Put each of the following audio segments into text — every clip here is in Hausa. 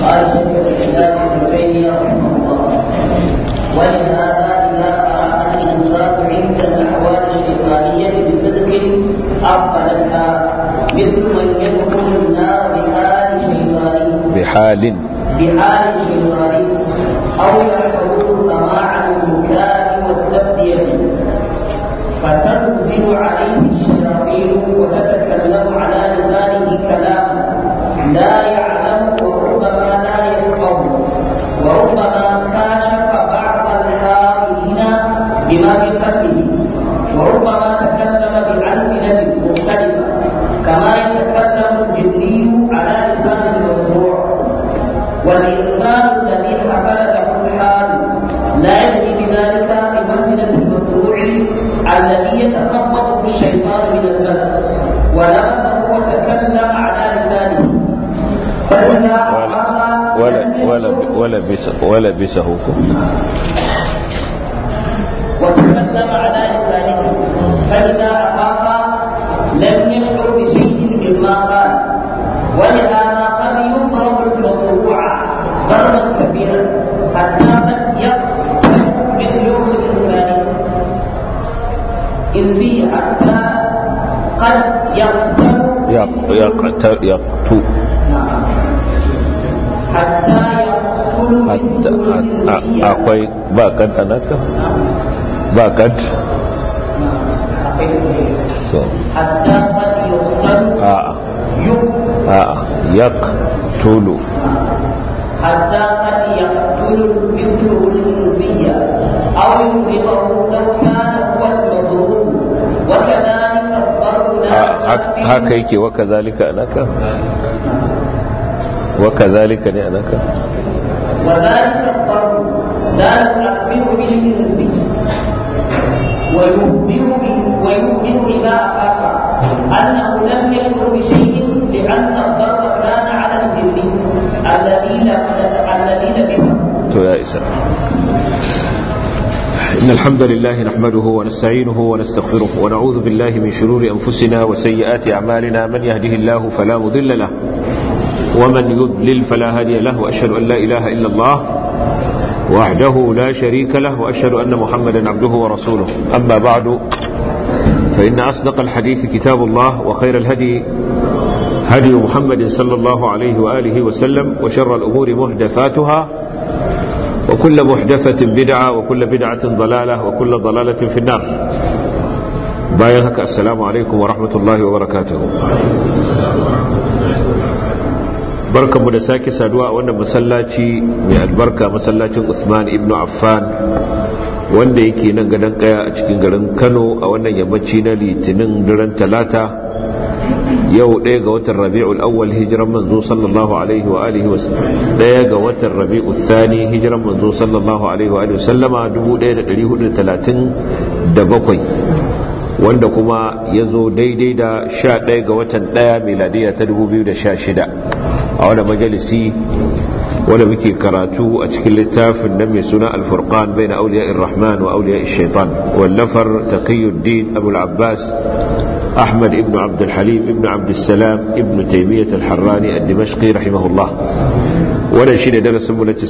قال شيخ الاسلام ابن تيميه رحمه الله ولهذا اذا اراد الانصاف عند الاحوال الشيطانيه بصدق ابطلتها مثل من يدخل النار بحال شيطاني بحال بحال شيطاني او يحفظه سماع المكان والتسليه فتنزل عليه الشياطين وتتكلم على لسانه كلاما لا يعلم وربما لا يفقه وربما كاشف بعض الحائلين بما في قلبه وربما تكلم بألسنة مختلفة كما يتكلم الجني على لسان المسموع والإنسان الذي حصل له الحال لا يدري بذلك بمنزلة المسموع الذي يتخبطه الشيطان من المس ولمسه وتكلم على لسانه فإذا أعطاها ولا ولا ولا بس ولا بسه وتكلم على لسانه فإذا أفاق لم يشعر بشيء مما قال ولهذا قد يضرب المصروع ضربا كبيرا حتى قد يقتل مثله الإنسان إنسي حتى قد يقتل يق يقتل يقتو حتى يقتل hatta مثله الإنسي akwai ba kad anaka ba kad to حتى قد يقتل a يقتل a yaqtulu حتى قد يقتل مثله الإنسية أو يضربه لو كان هو المضروب وكذلك الضرب لا hak- haka yake wa kazalika anaka wa kazalika ne anaka وذلك الضرب لا يخبر به الإنسي ويخبر به ويخبر إذا أفاق أنه لم يشعر بشيء لأن الضرب كان على الجن الذين الذين لبسه to ya isa إن الحمد لله نحمده ونستعينه ونستغفره ونعوذ بالله من شرور أنفسنا وسيئات أعمالنا من يهده الله فلا مضل له ومن يضلل فلا هادي له وأشهد أن لا إله إلا الله وحده لا شريك له وأشهد أن محمدا عبده ورسوله أما بعد فإن أصدق الحديث كتاب الله وخير الهدي هدي محمد صلى الله عليه وآله وسلم وشر الأمور محدثاتها وكل محدثة بدعة وكل بدعة ضلالة وكل ضلالة في النار باين هكا السلام عليكم ورحمة الله وبركاته barkan mu da sake saduwa a wannan masallaci mai albarka masallacin Usman ibn Affan wanda yake nan gadon kaya a cikin garin Kano a wannan yammaci na litinin daren talata yau ɗaya ga watan rabi'ul awwal hijiran manzo sallallahu alaihi wa alihi ɗaya ga watan rabi'ul thani hijiran manzo sallallahu alaihi wa alihi sallama 1437 wanda kuma ya zo daidai da 11 ga watan ɗaya miladiya ta 2016 a wani majalisi wanda muke karatu a cikin littafin nan mai suna alfurqan bai na auliya rahman wa auliya shaitan wallafar taqiyuddin abul abbas أحمد ابن عبد الحليم ابن عبد السلام ابن تيمية الحراني الدمشقي رحمه الله wannan shi ne darasinmu na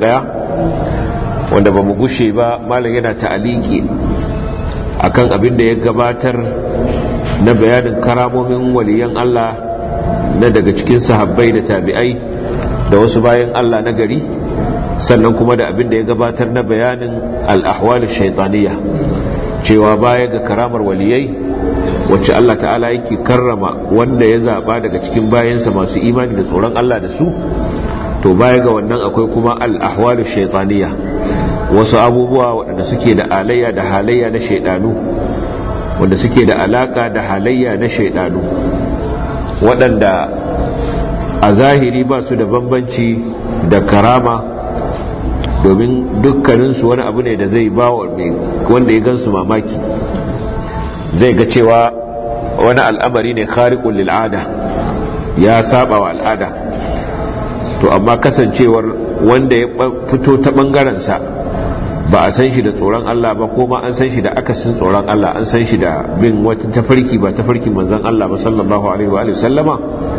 91 wanda ba mu gushe ba malam yana ta'aliki akan abin da ya gabatar na bayanin karamomin waliyan Allah na daga cikin sahabbai da tabi'ai da wasu bayan Allah na gari sannan kuma da abin da ya gabatar na bayanin al-ahwal shaytaniyya cewa baya ga karamar waliyai wacce Allah ta'ala yake karrama wanda ya zaba daga cikin bayansa masu imani da tsoron Allah da su to baya ga wannan akwai kuma al-ahwalu shaytaniya wasu abubuwa waɗanda suke da alayya da halayya na shaydanu wanda suke da alaka da halayya na shaydanu waɗanda a zahiri ba su da bambanci da karama domin dukkaninsu wani abu ne da zai ba wanda ya gansu mamaki zai ga cewa wani al'amari ne khariqul lil'ada ya saba wa al'ada to amma kasancewar wanda ya fito ta bangarensa ba a san shi da tsoron Allah ba ko ma an san shi da akasin tsoron Allah an san shi da bin wata tafarki ba tafarkin manzon Allah ba sallallahu alaihi wa sallama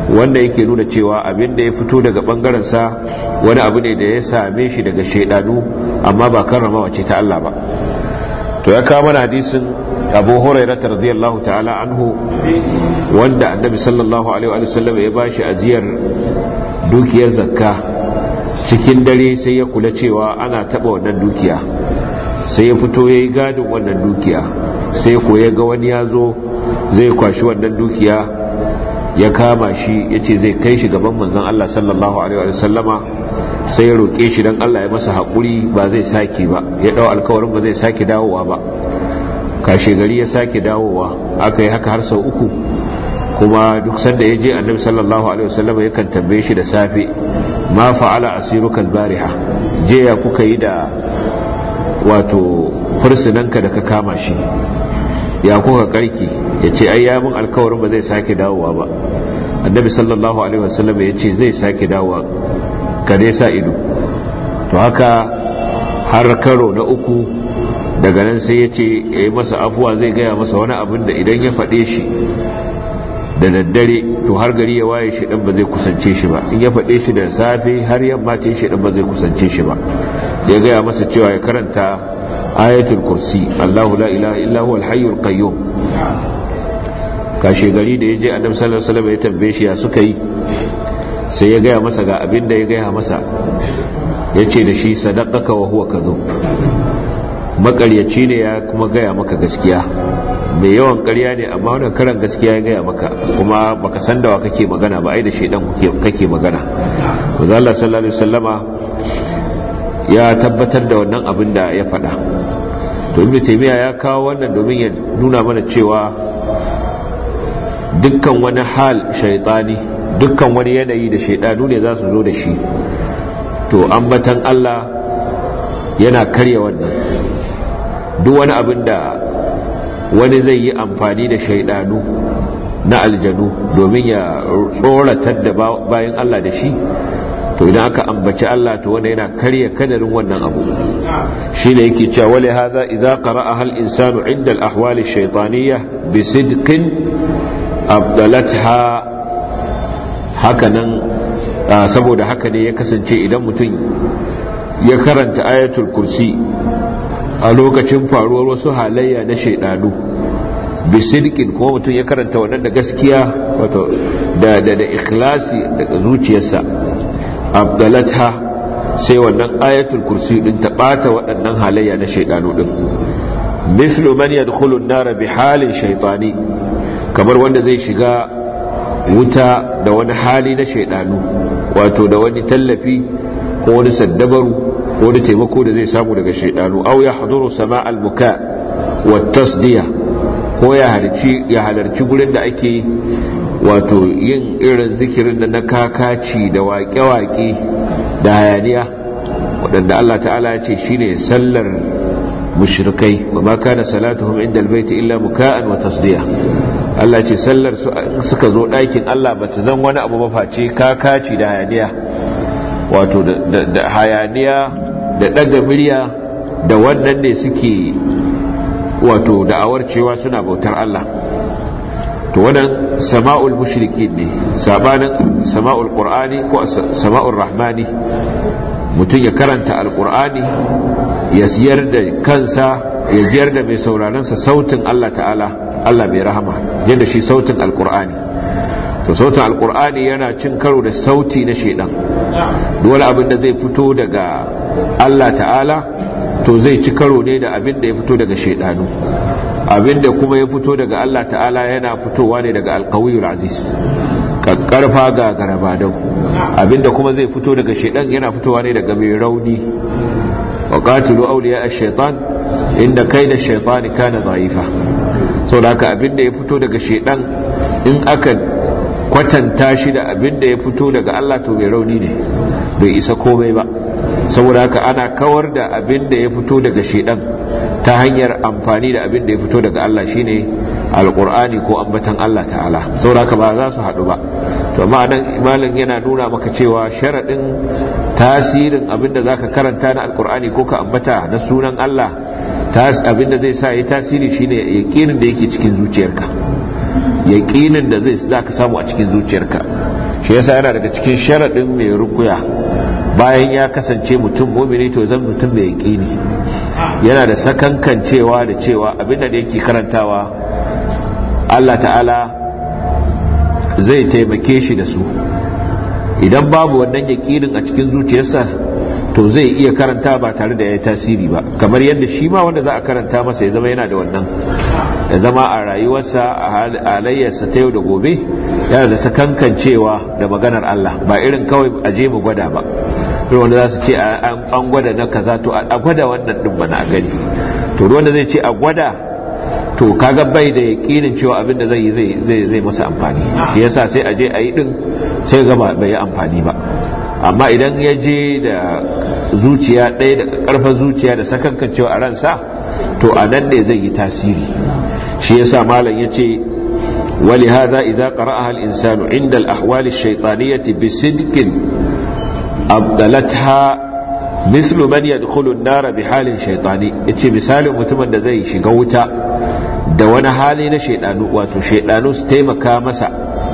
wanda yake nuna cewa abin da ya fito daga bangaren sa wani abu ne da ya same shi daga shaidanu amma ba karramawa ce ta Allah ba to ya kawo mana hadisin abu hurairah radiyallahu ta'ala anhu wanda annabi sallallahu alaihi wa sallam ya bashi ajiyar dukiyar zakka cikin dare sai ya kula cewa ana taba wannan dukiya sai ya fito yayi gadin wannan dukiya sai ko ya ga wani ya zo zai kwashi wannan dukiya ya kama shi yace zai kai shi gaban manzon Allah sallallahu alaihi wa sallama sai ya roƙe shi don Allah ya masa haƙuri ba zai sake ba ya ɗau alkawarin ba zai sake dawowa ba kashe gari ya sake dawowa aka yi haka har sau uku kuma duk sanda ya je annabi sallallahu alaihi wasallam yakan tambaye shi da safe ma fa'ala asiruka bariha je ya kuka yi da wato fursunanka da ka kama shi ya kuka karki ya ce ai ya mun alkawarin ba zai sake dawowa ba annabi sallallahu alaihi wasallam ya ce zai sake dawowa ka dai sa ido to haka har karo na uku daga nan sai ya ce ya yi masa afuwa zai gaya masa wani abin da idan ya faɗe shi da daddare to har gari ya waye shi ɗan ba zai kusance shi ba in ya faɗe shi da safe har yamma ce shi ɗan ba zai kusance shi ba ya gaya masa cewa ya karanta ayatul kursi Allahu la ilaha illa huwa al-hayyul qayyum kashe gari da yaje annabi sallallahu alaihi wasallam ya tambaye shi ya suka yi sai ya gaya masa ga abin da ya gaya masa yace da shi sadaqaka wa huwa kadhub makaryaci ne ya kuma gaya maka gaskiya mai yawan karya ne amma wannan karan gaskiya ya gaya maka kuma baka san da wa kake magana ba ai da shedan kake magana manzo Allah sallallahu alaihi wasallama ya tabbatar da wannan abin da ya faɗa to ibnu taymiya ya kawo wannan domin ya nuna mana cewa dukkan wani hal shaytani dukkan wani yanayi da shaydanu ne za su zo da shi to ambatan Allah yana karya wannan duk wani abin da wani zai yi amfani da shaidanu na aljanu domin ya tsoratar da bayan Allah da shi to idan aka ambaci Allah to wanda yana karya kadarin wannan abu shi ne yake cewa wale haza idza qara'a hal insanu inda al-ahwal ash-shaytaniyya bi sidqin abdalatha hakanan saboda haka ne ya kasance idan mutum ya karanta ayatul kursi a lokacin faruwar wasu halayya na shaidanu bisidkin kuma mutum ya karanta wannan da gaskiya wato da da da ikhlasi daga zuciyarsa abdalata sai wannan ayatul kursi din ta bata waɗannan halayya na shaidanu din mislu man yadkhulu an-nar bi halin shaytani kamar wanda zai shiga wuta da wani hali na shaidanu wato da wani tallafi ko wani saddabaru wani taimako da zai samu daga shaidanu au ya haduru sama albuka wa tasdiya ko ya halarci ya halarci gurin da ake wato yin irin zikirin da na kakaci da waƙe-waƙe da hayaniya waɗanda Allah ta'ala ya ce shine sallar mushrikai wa ma kana salatuhum inda albayti illa muka'an wa tasdiya Allah ce sallar suka zo ɗakin Allah bata zan wani abu ba face kakaci da hayaniya wato da hayaniya da ɗaga murya da wannan ne suke wato da'awar cewa suna bautar Allah to wannan sama'ul mushrikin ne sabanin sama'ul qur'ani ko sama'ul rahmani mutum ya karanta alqur'ani ya siyar da kansa ya jiyar da mai sauraronsa sautin Allah ta'ala Allah mai rahama yadda shi sautin alqur'ani to sautin alkur'ani yana cin karo da sauti na shedan dole abin da zai fito daga Allah ta'ala to zai ci karo ne da abin da ya fito daga shedanu abin da kuma ya fito daga Allah ta'ala yana fitowa ne daga alkawiyul aziz karfa ga garabadau abin da kuma zai fito daga shedan yana fitowa ne daga mai rauni wa qatilu awliya ash-shaytan inda kaida ash-shaytani kana dha'ifa saboda haka abin da ya fito daga shedan in aka kwatanta shi da abin da ya fito daga Allah to mai rauni ne bai isa komai ba saboda haka ana kawar da abin da ya fito daga shedan ta hanyar amfani da abin da ya fito daga Allah shine alqur'ani ko ambatan Allah ta'ala saboda haka ba za su haɗu ba to amma nan imalin yana nuna maka cewa sharadin tasirin abin da zaka karanta na alqur'ani ko ka ambata na sunan Allah abin da zai sa yi tasiri shine yaqinin da yake cikin zuciyarka yaƙinin da zai za ka samu a cikin zuciyarka shi yasa yana daga cikin sharaɗin mai rukuya bayan ya kasance mutum mumini to zan mutum mai yaƙini yana da sakankancewa da cewa abinda da yake karantawa Allah ta'ala zai taimake shi da su idan babu wannan yaƙinin a cikin zuciyarsa to zai iya karanta ba tare da ya yi tasiri ba kamar yadda shi ma wanda za a karanta masa ya zama yana da wannan ya zama a rayuwarsa a halayyarsa ta yau da gobe yana da sakankancewa da maganar Allah ba irin kawai a je mu gwada ba irin wanda za su ce an gwada na kaza to a gwada wannan din bana a gani to wanda zai ce a gwada to kaga bai da yakinin cewa abin da zai yi zai zai masa amfani shi yasa sai a je a yi din sai ga bai yi amfani ba amma idan ya je da zuciya ɗaya da ƙarfin zuciya da sakankancewa a ransa to a nan ne zai yi tasiri shi yasa malam ya ce wali hada idza qara'aha al-insanu inda al-ahwal ash-shaytaniyyah bi sidqin abdalatha mislu man yadkhulu an-nar bi halin shaytani yace misalin mutumin da zai shiga wuta da wani hali na shaydanu wato shaydanu su taimaka masa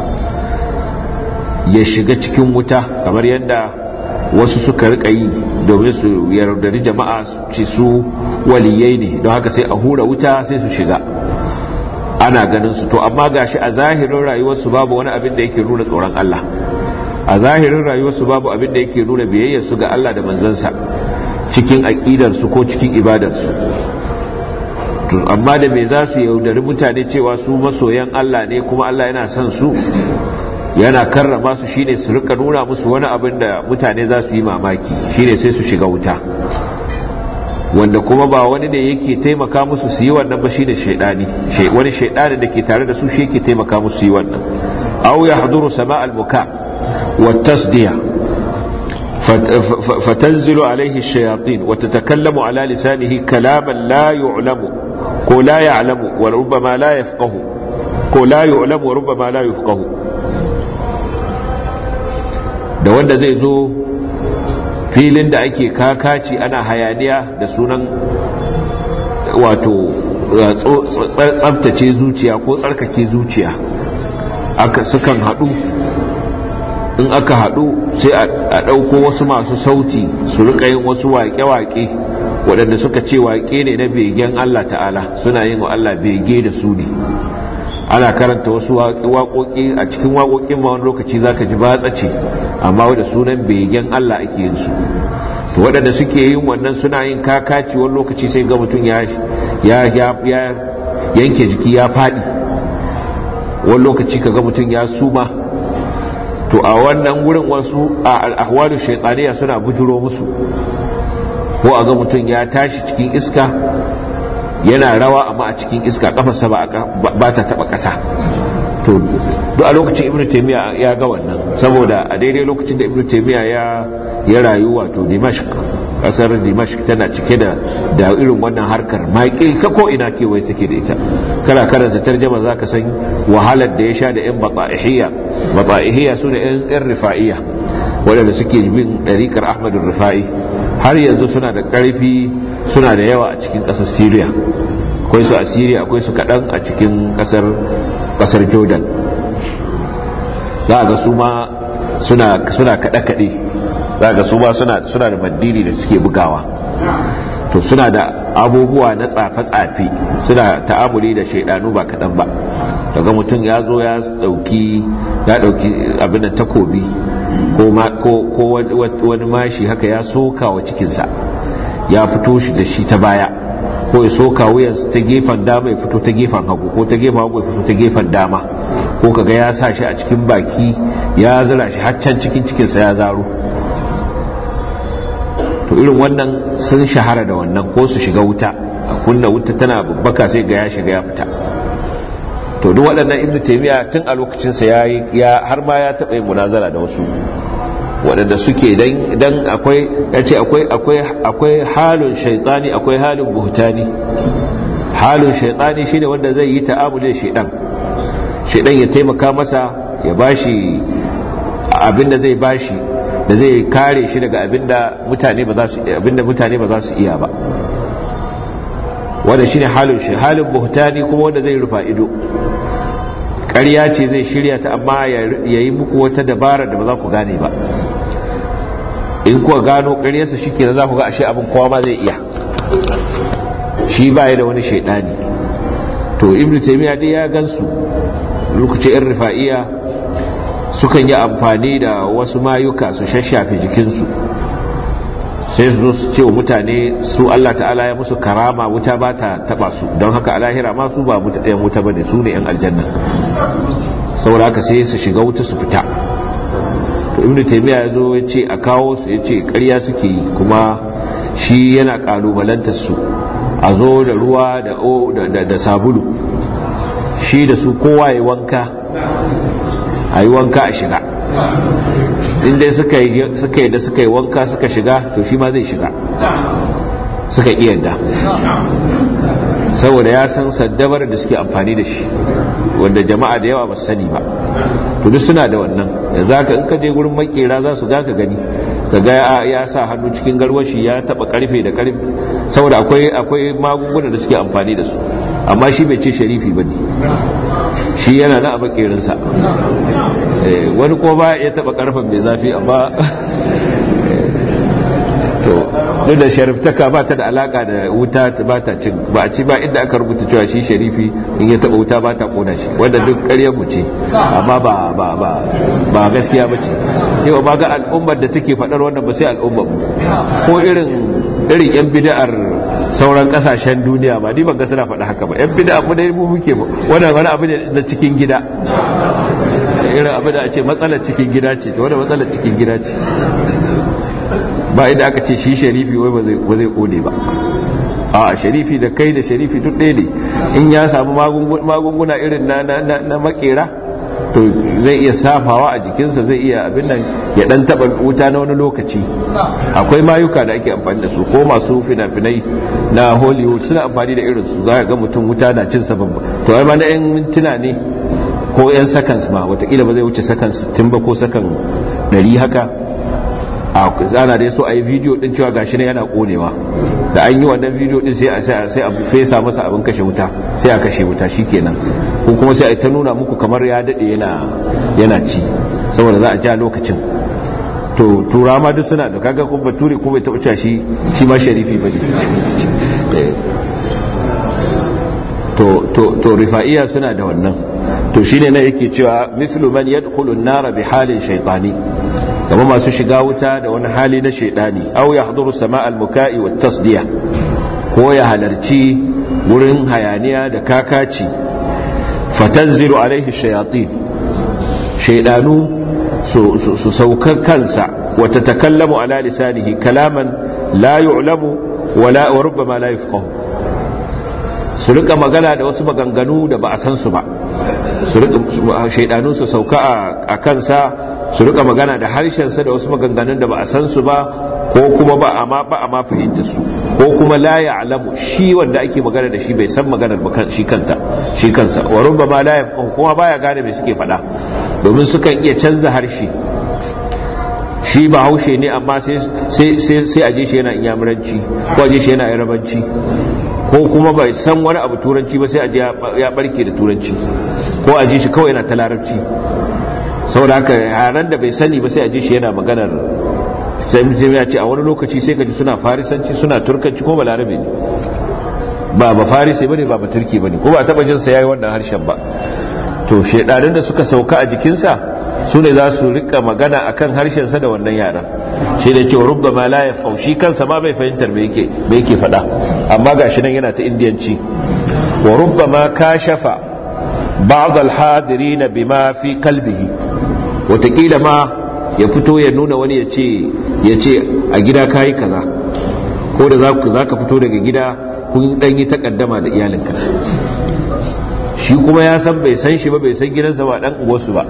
ya shiga cikin wuta kamar yadda wasu suka rika yi domin su yardari jama'a ci su waliyai ne don haka sai a hura wuta sai su shiga ana ganin su to amma gashi a zahirin rayuwarsu babu wani abin da yake nuna tsoron Allah a zahirin rayuwarsu babu abin da yake nuna biyayyar su ga Allah da manzansa cikin aqidar su ko cikin ibadar su to amma da me za su yaudari mutane cewa su masoyan Allah ne kuma Allah yana son su yana karrama su shine su rika nuna musu wani abin da mutane za su yi mamaki shine sai su shiga wuta wanda kuma ba wani ne yake taimaka musu su yi wannan ba shine shaidani wani shaidani da ke tare da su shi yake taimaka musu yi wannan aw yahduru sama' al-buka wa tasdiya fatanzilu alayhi ash-shayatin wa tatakallamu ala lisanihi kalaman la yu'lamu ko la ya'lamu wa rubbama la yafqahu ko la yu'lamu wa rubbama la yafqahu da wanda zai zo filin da ake kakaci ana hayaniya da sunan wato tsabtace zuciya ko tsarkake zuciya aka sukan haɗu in aka haɗu sai a ɗauko wasu masu sauti su rika yin wasu waƙe-waƙe waɗanda suka ce waƙe ne na begen Allah ta'ala suna yin wa Allah bege da su ne ana karanta wasu waƙoƙi a cikin waƙoƙin ma wani lokaci zaka ji batsa ce amma da sunan begen Allah ake yin su to waɗanda suke yin wannan suna yin kakaci wani lokaci sai ga mutum ya yanke jiki ya faɗi wani lokaci ka ga mutum ya suma to a wannan wurin wasu a al'ahwalu shaitaniya suna bujuro musu ko a ga mutum ya tashi cikin iska yana rawa amma a cikin iska kafarsa ba ta taba kasa to duk a lokacin ibnu taymiya ya ga wannan saboda a daidai lokacin da ibnu taymiya ya ya rayu wato dimashq kasar dimashq tana cike da da irin wannan harkar maƙi ta ko ina kewaye take da ita kana karanta tarjuma zaka san wahalar da ya sha da yan bata'ihiyya bata'ihiyya sune yan yan rifa'iyya waɗanda suke bin ɗariƙar ahmadu rifa'i har yanzu suna da ƙarfi suna da yawa a cikin ƙasar syria akwai su a syria akwai su kaɗan a cikin ƙasar jordan za a ga su ma suna kaɗe-kaɗe za a ga su ma suna da mandiri da suke bugawa to suna da abubuwa na tsafe-tsafe suna ta'amuli da shaidanu ba kaɗan ba daga mutum ya zo ya ɗauki abin da takobi ko wani mashi haka ya soka wa cikinsa ya fito shi da shi ta baya ko ya soka wuyansa ta gefen dama ya fito ta gefen hagu ko ta gefen hagu ya fito ta gefen dama ko kaga ya sa shi a cikin baki ya zira shi haccan cikin cikinsa ya zaro to irin wannan sun shahara da wannan ko su shiga wuta a kunna wuta tana babbaka sai ga ya shiga ya fita to duk waɗannan ibnu taymiya tun a lokacin sa ya har ma ya taɓa yin munazara da wasu waɗanda suke dan dan akwai yace akwai akwai akwai halun shaytani akwai halun buhtani halun shaytani shine wanda zai yi ta'amuli da shaydan shaydan ya taimaka masa ya bashi abinda zai bashi da zai kare shi daga abinda mutane ba za su abinda mutane ba za su iya ba wanda shine halin shi halin buhtani kuma wanda zai rufa ido ƙarya ce zai shirya ta amma ya yi muku wata dabara da ba za ku gane ba in kuwa gano ƙaryarsa shi kenan za ku ga ashe abin kowa ma zai iya shi ba da wani shaidani to ibn taymiya dai ya gansu lokacin yan rifa'iya sukan yi amfani da wasu mayuka su shashafe jikinsu sai su zo su ce wa mutane su Allah ta'ala ya musu karama wuta ba ta taba su don haka a lahira ma su ba yan wuta bane su ne yan aljanna saboda haka sai su shiga wuta su fita to ibnu taymiya ya zo ya ce a kawo su ya ce ƙarya suke yi kuma shi yana kalubalantar su a zo da ruwa da sabulu shi da su kowa ya wanka a yi wanka a shiga inda suka yi da suka yi wanka suka shiga to shi ma zai shiga suka iya yadda saboda ya san saddabar da suke amfani da shi wanda jama'a da yawa ba su sani ba to duk suna da wannan da za ka in ka je gurin makera za su ga ka gani ka ga ya sa hannu cikin garwashi ya taba karfe da karfe saboda akwai akwai magunguna da suke amfani da su amma shi bai ce sharifi ba ne shi yana na a makerinsa wani ko ba ya taba karfen mai zafi amma to duk da shariftaka ba ta da alaka da wuta ba ta cin ba a ci ba inda aka rubuta cewa shi sharifi in ya taba wuta ba ta kona shi wanda duk ƙarya mu ce amma ba ba ba ba gaskiya ba ce yau ba ga al'ummar da take faɗar wannan ba sai al'ummar mu ko irin irin yan bid'ar sauran kasashen duniya ba ni ban ga suna faɗa haka ba yan bid'a mu dai mu muke wannan wani abu ne na cikin gida irin abu da a ce matsalar cikin gida ce to wannan matsalar cikin gida ce ba inda aka ce shi sharifi wai ba zai kone ba a sharifi da kai da sharifi duk ɗaya ne in ya samu magunguna irin na makera to zai iya safawa a jikinsa zai iya abin nan ya dan taba wuta na wani lokaci akwai mayuka da ake amfani da su ko masu fina-finai na hollywood suna amfani da irin su za ga mutum wuta na cin sabon to ai ma na yan mintuna ne ko yan seconds ma watakila ba zai wuce seconds 60 ba ko sakan 100 haka a zana dai so a yi video din cewa gashi ne yana konewa da an yi wannan video din sai a sai a fesa masa abin kashe wuta sai a kashe wuta shikenan ko kuma sai a ta nuna muku kamar ya dade yana yana ci saboda za a ja lokacin to tura ma duk suna da kaga kuma bature kuma bai taba cewa shi shi ma sharifi bane to to to rifa'iya suna da wannan to shine na yake cewa mislu man yadkhulu an-nara bi halin shaytani kama masu shiga wuta da wani hali na shaidani au ya haduru sama al-muka'i wa tasdiya ko ya halarci wurin hayaniya da kakaci fatanzilu alaihi shayatin shaidanu su saukar kansa wa tatakallamu ala lisanihi kalaman la yu'lamu wala wa rubbama la yafqahu su rika magana da wasu maganganu da ba a san su ba su rika shaidanu su sauka a kansa su rika magana da harshensa da wasu maganganun da ba a san su ba ko kuma ba a ma ba a ma fahimta su ko kuma la ya'lamu shi wanda ake magana da shi bai san maganar ba shi kanta shi kansa wa rubbama la yafqahu kuma baya gane me suke faɗa domin sukan iya canza harshe shi ba haushe ne amma sai sai sai aje shi yana inyamuranci ko aje shi yana yarabanci ko kuma bai san wani abu turanci ba sai aje ya barke da turanci ko aje shi kawai yana ta larabci saboda haka yaran da bai sani ba sai a ji shi yana maganar sai mutum ya ce a wani lokaci sai ka ji suna farisanci suna turkanci ko balarabe ne ba ba farisi bane ba ba turki bane ko ba taba jin sa yayi wannan harshen ba to shedanin da suka sauka a jikinsa su ne za su rika magana akan harshen sa da wannan yaran shi da cewa rubba ma la yafau shi kansa ma bai fahimtar me yake me yake faɗa amma gashi nan yana ta indiyanci wa rubba ma kashafa ba'd al-hadirin bima fi qalbihi watakila ma ya fito ya nuna wani ya ce a gida kayi kaza ko da za ka fito daga gida kun dan yi takaddama da iyalinka shi kuma ya san bai san shi ba bai san gidansa ba dan uwarsu ba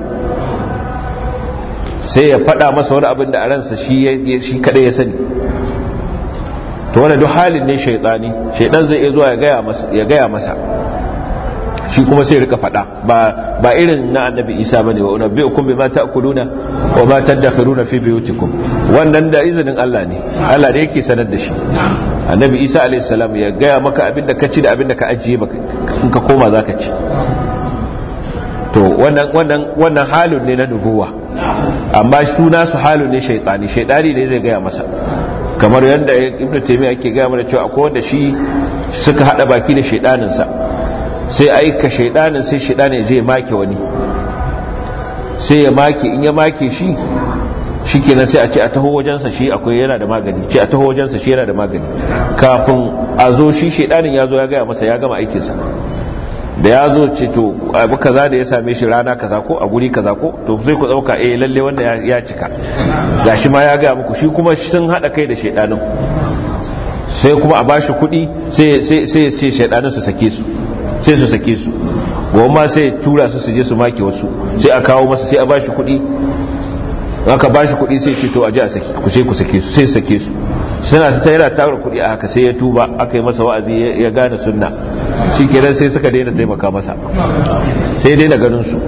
sai ya faɗa masa wani abin da a ransa shi kaɗai ya sani to wani duk halin ne shaidani shaidan zai iya zuwa ya gaya masa shi kuma sai rika fada ba ba irin na annabi isa bane wa unabbiukum bima ta'kuluna wa ma tadakhiruna fi buyutikum wannan da izinin Allah ne Allah ne yake sanar da shi annabi isa alayhi salam ya gaya maka abinda ka ci da abinda ka ajiye maka in ka koma zaka ci to wannan wannan wannan halin ne na nubuwa amma suna su halin ne shaytani shaytani ne zai gaya masa kamar yadda ibnu taymiya yake gaya mana cewa akwai wanda shi suka hada baki da shaydanin sa sai aika shaydanin sai shaydanin ya je make wani sai ya make in ya make shi shi kenan sai a ce a taho wajensa shi akwai yana da magani ce a taho wajensa shi yana da magani kafin a zo shi shaidanin ya zo ya gaya masa ya gama aikinsa da ya zo ce to abu kaza da ya same shi rana kaza ko a guri kaza ko to sai ku dauka eh lalle wanda ya cika gashi ma ya gaya muku shi kuma sun hada kai da shaidanin sai kuma a bashi kuɗi sai sai sai shaidanin su sake su sai su sake su goma sai tura su su je su make wasu sai a kawo masa sai a bashi kuɗi aka ba shi kuɗi sai ce to a ji a saki ku sai ku sake su sai sake su suna ta yana tara kuɗi a haka sai ya tuba aka yi masa wa'azi ya gane sunna shi kenan sai suka daina taimaka masa sai daina ganin su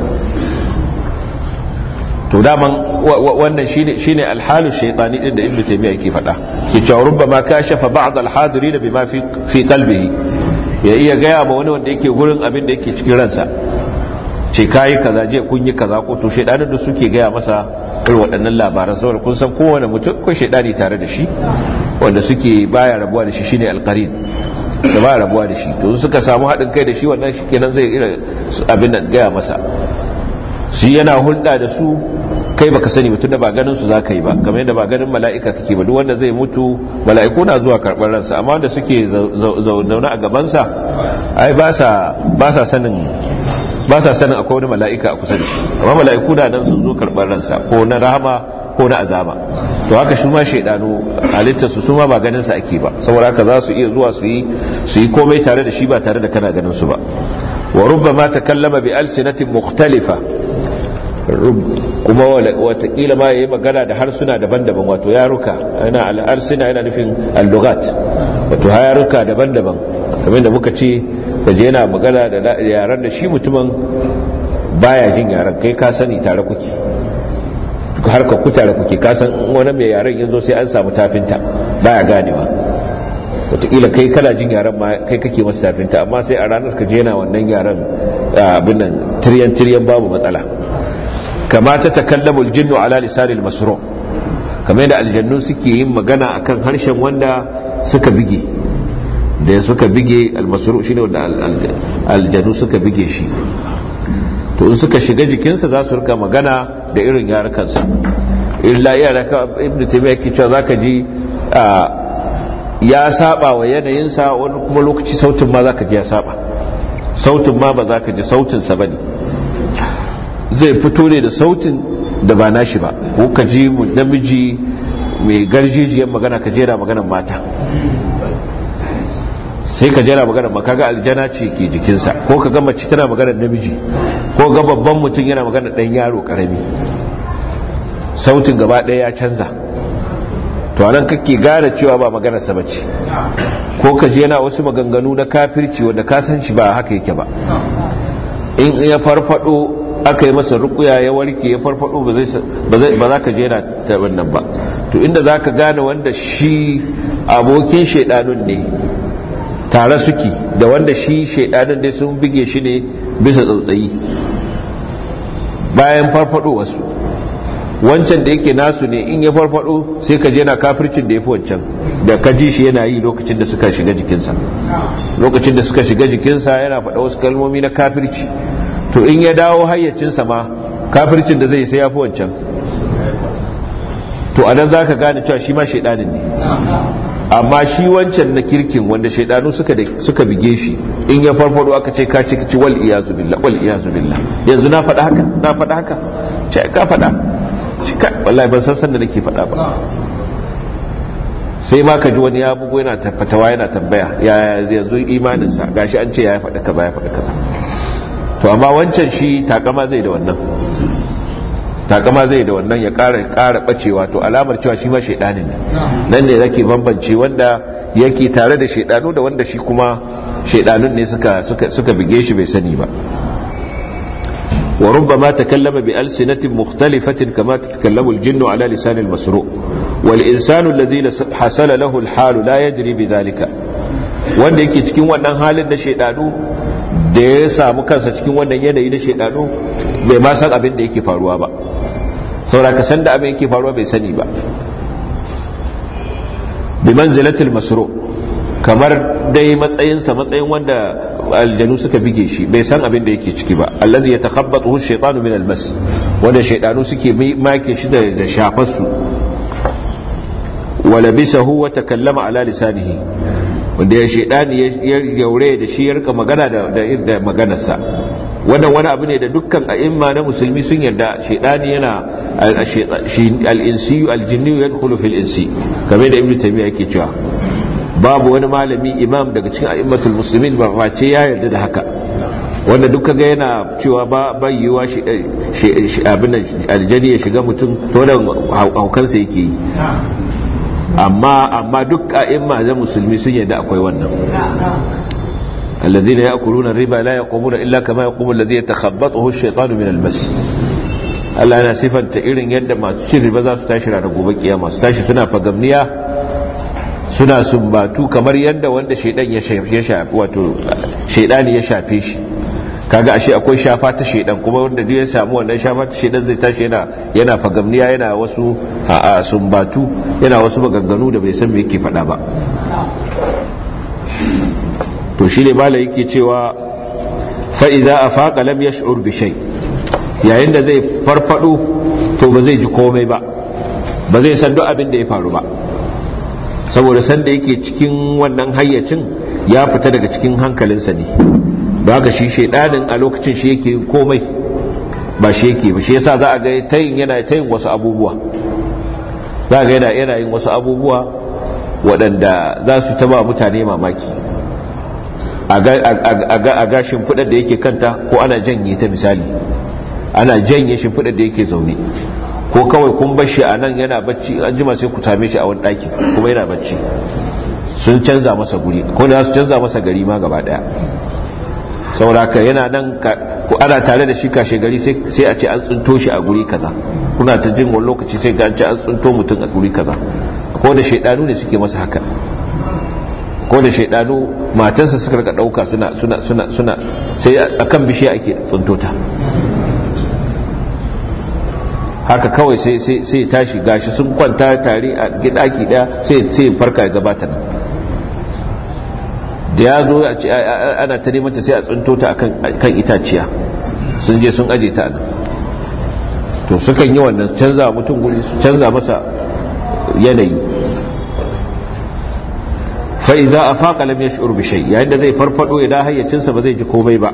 to daman wannan shine shine alhalu shaytani din da ibnu taymiya yake faɗa ke cewa rubbama kashafa ba'd alhadirin bima fi fi qalbihi ya iya gaya ma wani wanda yake gurin abin da yake cikin ransa ce kayi kaza je kun yi kaza ko to shaydanin da suke gaya masa irin waɗannan labaran saboda kun san kowane mutum ko shaidani tare da shi wanda suke baya rabuwa da shi shine alqarin da baya rabuwa da shi to suka samu haɗin kai da shi wannan shi kenan zai irin abin da gaya masa shi yana hulɗa da su kai baka sani mutum da ba ganin su zaka yi ba kamar yadda ba ganin mala'ika kake ba duk wanda zai mutu mala'iku na zuwa karɓar ransa amma wanda suke zaune a gabansa ai ba sa ba sa sanin ba sa sanin akwai wani mala'ika a kusa da shi amma mala'iku da nan sun zo karɓar ransa ko na rahama ko na azaba to haka shi ma shaidanu halittar su ma ba ganin sa ake ba saboda haka za su iya zuwa su yi su yi komai tare da shi ba tare da kana ganin su ba wa rubbama takallama bi alsinatin mukhtalifa kuma watakila ma yayi magana da harsuna daban-daban wato yaruka yana al-arsina yana nufin al-lughat wato yaruka daban-daban kamar da muka ce kaje yana magana da yaran da shi mutumin baya jin yaran kai ka sani tare kuke har ka ku tare kuke ka san wani mai yaran yanzu sai an samu tafinta baya ganewa wataƙila kai kana jin yaran ma kai kake masa tafinta amma sai a ranar ka je yana wannan yaran abin nan tiryan tiryan babu matsala kama ta takallamu aljinnu ala lisanil masru kamar yadda aljannu suke yin magana akan harshen wanda suka bige da suka bige almasru shine wanda aljanu suka bige shi to in suka shiga jikinsa za su rika magana da irin yarukansa illa yaraka ibnu taymiya yake cewa zaka ji ya saba wa yanayinsa wani kuma lokaci sautin ma zaka ji ya saba sautin ma ba zaka ji sautin sa bane zai fito ne da sautin da ba nashi ba ko ka ji namiji mai garjijiyar magana ka jera maganar mata sai ka jera maganar ma kaga aljana ce ke jikinsa ko ka ga mace tana maganar namiji ko ga babban mutum yana maganar dan yaro karami sautin gaba ɗaya ya canza to anan kake gane cewa ba maganar sa bace ko ka ji yana wasu maganganu na kafirci wanda ka san shi ba haka yake ba in ya farfado aka yi masa rukuya ya warke ya farfado ba za ka je yana ta wannan ba to inda za ka gane wanda shi abokin shaidanun ne tare suke da wanda shi shaidanun dai sun bige shi ne bisa tsautsayi bayan farfado wasu wancan da yake nasu ne in ya farfado sai ka je na kafircin da ya fi wancan da ka ji shi yana yi lokacin da suka shiga jikinsa lokacin da suka shiga jikinsa yana faɗa wasu kalmomi na kafirci to in ya dawo hayyacinsa ma kafircin da zai sai ya fi wancan to anan za ka gane cewa shi ma shaidanin ne amma shi wancan na kirkin wanda shaidanu suka suka bige shi in ya farfado aka ce ka ciki wal iyazu billah wal iyazu billah yanzu na faɗa haka na faɗa haka ce ka faɗa wallahi ban san san da nake faɗa ba sai ma ka ji wani ya bugu yana fatawa yana tambaya ya yanzu imaninsa gashi an ce ya faɗi kaza ya faɗi kaza to amma wancan shi takama zai da wannan takama zai da wannan ya ƙara ƙara bacewa to alamar cewa shi ma shaidanin ne nan ne zake bambance wanda yake tare da shaidanu da wanda shi kuma shaidanun ne suka suka suka bige shi bai sani ba وربما تكلم بألسنة مختلفة كما تتكلم الجن على لسان المسروق والإنسان الذي حصل له الحال لا يدري بذلك wanda yake cikin wannan halin na shaidanu da ya samu kansa cikin wannan yanayi na shaidanu bai ma san abin da yake faruwa ba saboda ka san da abin yake faruwa bai sani ba bi manzilatil masru kamar dai matsayinsa matsayin wanda aljanu suka bige shi bai san abin da yake ciki ba allazi yatakhabbathu ash-shaytanu min al-mas wanda shaydanu suke make shi da shafar su wala bisahu wa takallama ala lisanihi wanda ya shaydani ya yaure da shi ya rika magana da da maganarsa wannan wani abu ne da dukkan a'imma na musulmi sun yarda shaydani yana al-insi al-jinni yadkhulu fil insi kamar da ibnu taymiya yake cewa babu wani malami imam daga cikin a'immatul muslimin ba face ya yarda da haka wanda duk kaga yana cewa ba bayyuwa shi abin aljani ya shiga mutum to da haukansa yake yi amma amma duk a'imma da musulmi sun yarda akwai wannan الذين يأكلون الربا لا يقومون إلا كما يقوم الذي يتخبطه الشيطان من المس Allah yana sifanta irin yadda masu cin riba za su tashi ranar gobe kiyama su tashi suna fagamniya suna sumbatu kamar yadda wanda shaidan ya shafi wato shaidani ya shafe shi kaga ashe akwai shafa ta shaidan kuma wanda duk ya samu wannan shafa ta shaidan zai tashi yana yana fagamniya yana wasu a sumbatu yana wasu maganganu da bai san me yake faɗa ba to shine malai yake cewa fa idza afaqa lam yash'ur bi shay yayin da zai farfado to ba zai ji komai ba ba zai san duk abin da ya faru ba saboda sanda yake cikin wannan hayyacin ya fita daga cikin hankalinsa ne ba haka shi shaidanin a lokacin shi yake komai ba shi yake ba shi yasa za a ga tayin yana tayin wasu abubuwa za a ga yana yana yin wasu abubuwa waɗanda za su taba mutane mamaki a ga shimfiɗar da yake kanta ko ana janye ta misali ana janye shimfiɗar da yake zaune ko kawai kun bar shi a nan yana bacci an jima sai ku same shi a wani ɗaki kuma yana bacci sun canza masa guri ko da su canza masa gari ma gaba ɗaya sauraka yana nan ko ana tare da shi kashe gari sai a ce an tsinto shi a guri kaza kuna ta jin wani lokaci sai ga an ce an tsinto mutum a guri kaza ko da shaidanu ne suke masa haka ko da shaidanu matansa suka rika ɗauka suna suna suna suna sai akan bishiya ake tsinto ta haka kawai sai tashi gashi sun kwanta tare a gidaki daya sai farka ya gabata nan da ya zo ana ta neman ta sai a tsinto ta kan itaciya sun je sun aje ta nan to sukan yi wannan canza mutum guri su canza masa yanayi fa'iza a faƙa lam ya shi'ur bishai yayin da zai farfado ya da hayyacinsa ba zai ji komai ba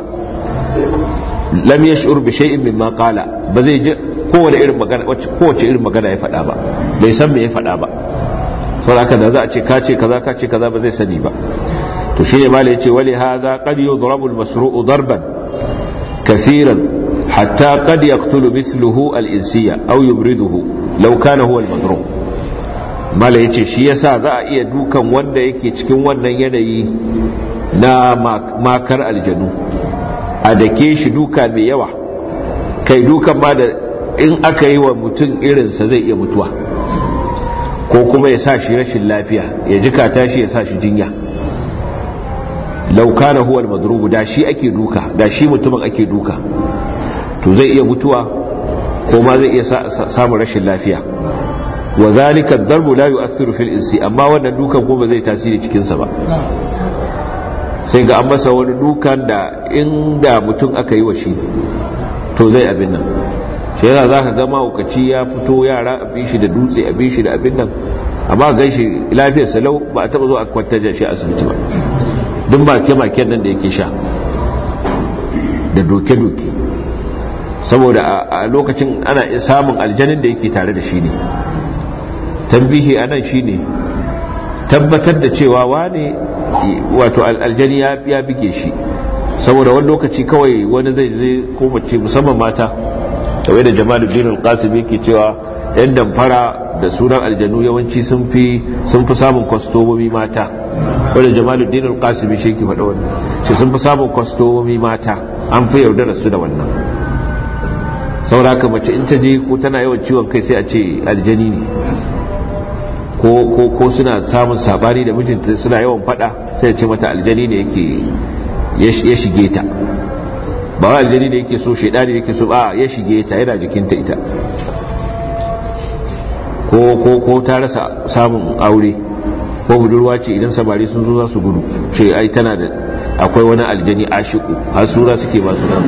lam ya shi'ur bishai in min ma ƙala ba zai ji kowace irin magana kowace irin magana ya faɗa ba bai san me ya faɗa ba saboda haka da za a ce ka ce kaza ka ce kaza ba zai sani ba to shine mala yace wali hadha qad yudrabu al-masru'u darban kaseeran hatta qad yaqtulu mithluhu al-insiya aw yubriduhu law kana huwa al-madrum mala yace shi yasa za a iya dukan wanda yake cikin wannan yanayi na makar aljanu a dake shi duka mai yawa kai dukan ma da in aka yi wa mutum irinsa zai iya mutuwa ko kuma ya sa shi rashin lafiya ya jikata shi ya sa shi jinya laukana huwa almadrubu da shi ake duka da shi mutumin ake duka to zai iya mutuwa ko ma zai iya samun rashin lafiya wa zalika darbu la yu'athiru fil insi amma wannan dukan ko ba zai tasiri cikin sa ba sai ga an masa wani dukan da inda mutum aka yi wa shi to zai abin nan shi yana za ka ga mahaukaci ya fito yara a bi shi da dutse a bi shi da abin nan amma gan shi lafiyar salau ba a taba zo a kwantar da shi asibiti ba duk make-maken nan da yake sha da doke-doke saboda a lokacin ana samun aljanin da yake tare da shi ne tambihi a nan shi ne tabbatar da cewa wane wato aljani ya bige shi saboda wani lokaci kawai wani zai zai ko mace musamman mata kawai da jamaluddin al-qasim yake cewa yan damfara da sunan aljanu yawanci sun fi sun fi samun kwastomomi mata wanda jamaluddin al-qasim shi yake faɗa wannan ce sun fi samun kwastomomi mata an fi yaudara su da wannan saboda haka mace in ta je ko tana yawan ciwon kai sai a ce aljani ne ko ko ko suna samun sabani da mijinta suna yawan faɗa sai a ce mata aljani ne yake ya shige ta ba wa aljani da yake so shaidani da yake so a ya shige ta yana jikinta ita ko ko ko ta rasa samun aure ko budurwa ce idan samari sun zo za su gudu ce ai tana da akwai wani aljani ashiku har sura suke masu nan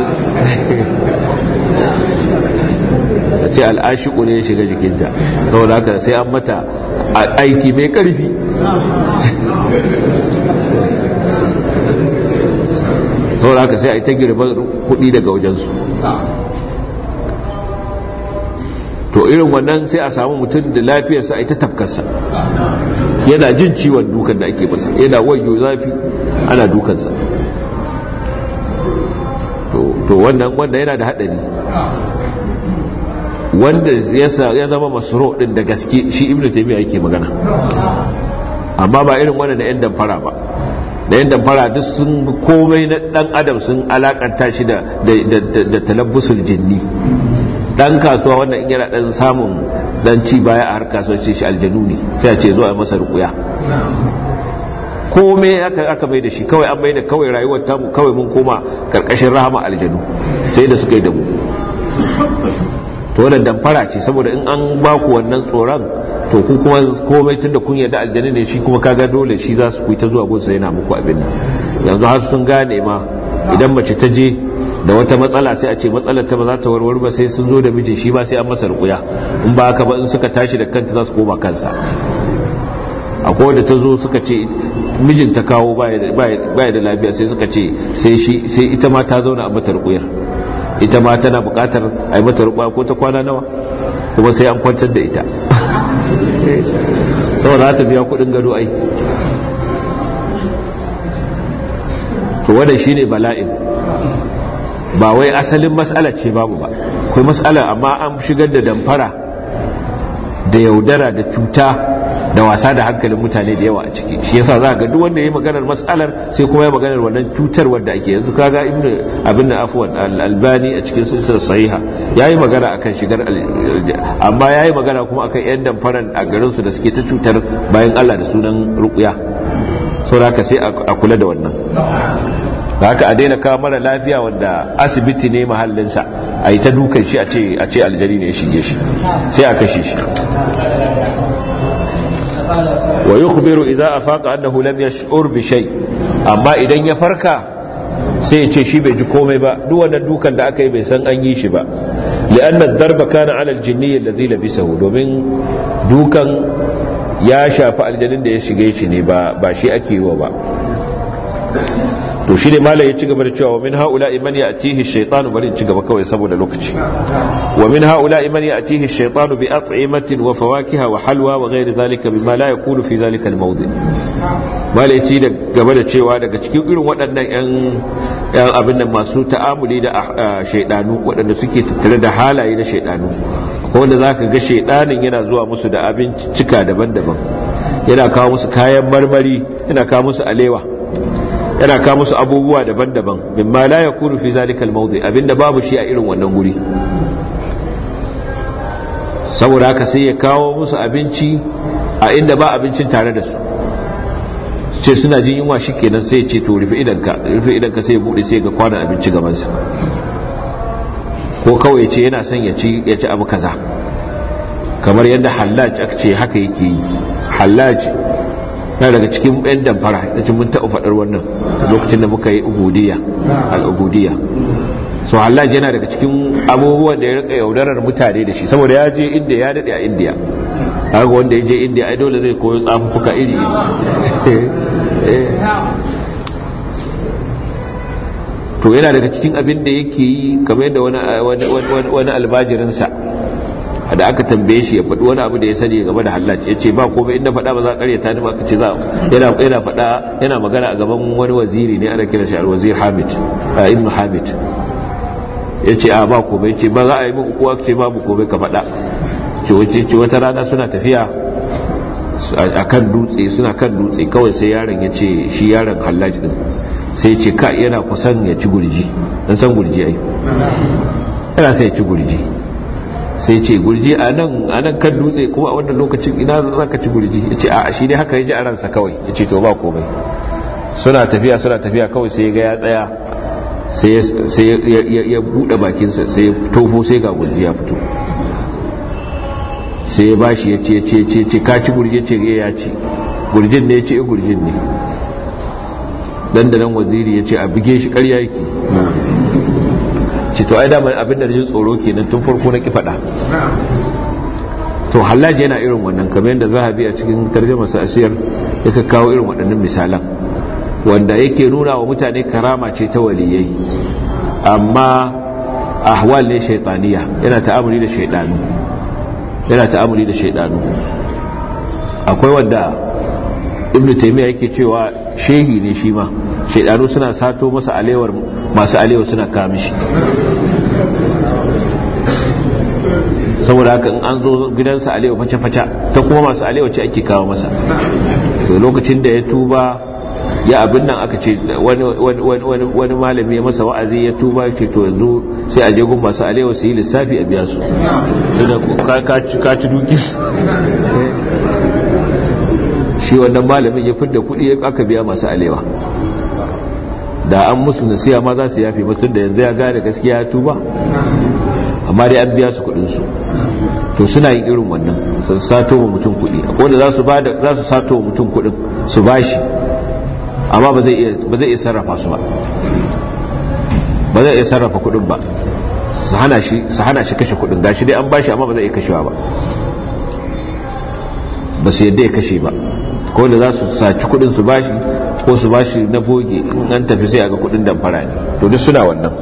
a ce al'ashiku ne ya shiga jikinta saboda haka sai an mata aiki mai karfi saboda haka sai a yi ta girban kudi daga wajensu to irin wannan sai a samu mutum da lafiyarsa a yi ta tafkarsa yana jin ciwon dukan da ake masa yana wayo zafi ana dukansa to wannan wanda yana da haɗari wanda ya zama masoro ɗin da gaske shi ibn taimiyya yake magana amma ba irin wannan da 'yan damfara ba da yan damfara duk sun komai na dan adam sun alakanta shi da da talabbusul jinni dan kasuwa wannan in yana dan samun dan ci baya a har kasuwanci shi aljanu ne sai a ce zo a masa rukuya komai aka aka mai da shi kawai an mai da kawai rayuwar ta kawai mun koma karkashin rahama aljanu sai da suka yi da mu to wannan damfara ce saboda in an ba ku wannan tsoron to ku kuma komai tunda kun yarda aljani ne shi kuma kaga dole shi za su ta zuwa gunsa yana muku abin nan yanzu har sun gane ma idan mace ta je da wata matsala sai a ce matsalar ta ba za ta warware ba sai sun zo da mijin shi ba sai an masa rukuya in ba haka ba in suka tashi da kanta za su koma kansa akwai wanda ta zo suka ce mijin ta kawo baya da lafiya sai suka ce sai ita ma ta zauna a mata rukuyar ita ma tana bukatar a yi mata rukuya ko ta kwana nawa kuma sai an kwantar da ita saboda za ta biya kudin gado ai to wadda shi ne bala'in ba wai asalin matsala ce babu ba kai matsala amma an shigar da damfara da yaudara da cuta da wasa da hankalin mutane da yawa a ciki shi yasa za ga duk wanda ya yi maganar matsalar sai kuma ya maganar wannan cutar wadda ake yanzu kaga ibnu abin da afwan albani a cikin silsilar sahiha yayi magana akan shigar amma yayi magana kuma akan yan damfaran a garin su da suke ta cutar bayan Allah da sunan ruqya saboda haka sai a kula da wannan da haka a daina kawo mara lafiya wanda asibiti ne mahallinsa a yi ta dukan shi a ce aljari ne ya shige shi sai a kashe shi wa yukhbiru idza afaqa annahu lam yash'ur bi shay amma idan ya farka sai ya ce shi bai ji komai ba duk wannan dukan da aka yi bai san an yi shi ba li'anna ad-darba kana 'ala al-jinni alladhi labisahu domin dukan ya shafi aljanin da ya shige shi ne ba ba shi ake yi wa ba to shi ne malai ya ci gaba da cewa wa min haula man ya'tihi ash-shaytanu bari ci gaba kawai saboda lokaci wa min haula man ya'tihi ash-shaytanu bi at'imatin wa fawakiha wa halwa wa ghairi zalika bima la yakunu fi zalika al-mawdi malai ya ci da gaba da cewa daga cikin irin waɗannan yan yan abin nan masu ta'amuli da shaydanu waɗanda suke tattare da halaye na shaydanu wanda zaka ga shaydanin yana zuwa musu da abincika daban-daban yana kawo musu kayan marmari yana kawo musu alewa yana kawo musu abubuwa daban-daban mimma la yakunu fi zalika al-mawdi abinda babu shi a irin wannan guri saboda haka sai ya kawo musu abinci a inda ba abincin tare da su ce suna jin yunwa shikenan sai ya ce to rufe idanka rufe idanka sai ya bude sai ga kwanan abinci gaban sa ko kawai ce yana son ya ci ya ci abu kaza kamar yadda hallaj aka ce haka yake yi hallaj na daga cikin 'yan damfara da mun taɓa faɗar wannan lokacin da muka yi ubudiyya al'ubudiyya so Allah yana daga cikin abubuwan da ya rika yaudarar mutane da shi saboda ya je inda ya daɗe a indiya haka wanda ya je indiya ai dole zai koyo tsafuka iri iri to yana daga cikin abin da yake yi kamar yadda wani albajirinsa da aka tambaye shi ya faɗi wani abu da ya sani game da hallaci ya ce ba komai inda faɗa ba za a ƙaryata ni ba ka ce za yana yana faɗa yana magana a gaban wani waziri ne ana kira shi alwazir hamid ibn hamid ya ce a ba komai ce ba za a yi min uku ce babu komai ka faɗa ce wata rana suna tafiya a kan dutse suna kan dutse kawai sai yaron ya ce shi yaron hallaji din sai ce ka yana kusan ya ci gurji dan san gurji ai yana sai ya ci gurji sai ce gurji a nan kan dutse kuma a wannan lokacin ina za ka ci gurji ya ce a shi ne haka ya ji a ransa kawai ya ce to ba komai suna tafiya suna tafiya kawai sai ga ya tsaya sai ya bude bakinsa sai ya tofo sai ga gurji ya fito sai ya bashi ya ce ce ce ce ka ci gurje ce ya ci gurjin ne ya ce gurjin ne dandanan waziri ya ce a bige shi karya yake ce to ai damar abin da jin tsoro kenan tun farko na ki faɗa to hallaji yana irin wannan kamar yadda zahabi a cikin tarjama sa asiyar yake kawo irin waɗannan misalan wanda yake nuna wa mutane karama ce ta waliyai amma ahwal ne shaytaniya yana ta'amuli da shaydanu yana ta'amuli da shaydanu akwai wanda ibnu taymiya yake cewa shehi ne shi ma shaydanu suna sato masa alewar masu alewa suna kamishi saboda haka in an zo gidansa alewa face-face ta kuma masu alewa ce ake kawo masa to lokacin da ya tuba ya abin nan aka ce wani malami ya masa wa'azi ya tuba ce to yanzu sai a je gun masu alewa su yi lissafi a biya su ka ci duki shi wannan malamin ya fidda kuɗi aka biya masu alewa da an musu nasiya ma za su yafi musu da yanzu ya gane gaskiya ya tuba amma dai an biya su kudinsu to suna yin irin wannan sun sato wa mutum kudi akwai wanda za su za su sato wa mutum kudin su bashi amma ba zai iya ba zai iya sarrafa su ba ba zai iya sarrafa kudin ba su hana shi su hana shi kashe kudin gashi dai an bashi amma ba zai iya kashewa ba ba su yadda ya kashe ba ko da za su saci kudin su bashi ko su bashi na boge in an tafi sai a ga kudin damfara ne to duk suna wannan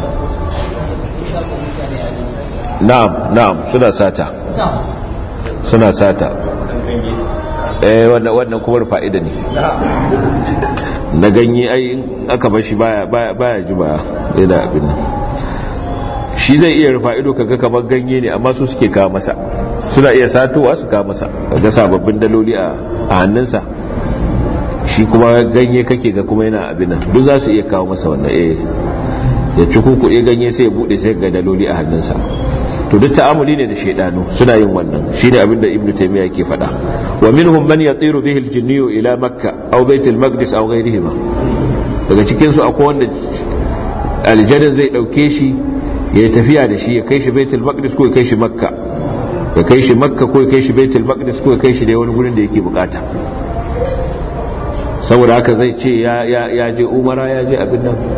na'am na'am suna sata suna sata eh wannan wannan kuma fa'ida ne na ganye ai aka bar shi baya baya baya juba yana abin nan shi zai iya rufa ido kaga kamar ganye ne amma su suke kawo masa suna iya satowa su kawo masa kaga sababbin daloli a hannunsa shi kuma ganye kake ga kuma yana abin nan duk za su iya kawo masa wannan eh ya ci kuku ya ganye sai ya bude sai ga daloli a hannunsa to duk ta'amuli ne da shaidanu suna yin wannan shine abin da ibnu taymiya yake faɗa wa minhum man yatiru bihi al-jinniyu ila makka aw bait al-maqdis aw ghayrihima daga cikin su akwai wanda aljanna zai dauke shi ya tafiya da shi ya kai shi baitul maqdis ko ya kai shi makka ya kai shi makka ko ya kai shi baitul maqdis ko ya kai shi da wani gurin da yake bukata saboda haka zai ce ya je umara ya je abin nan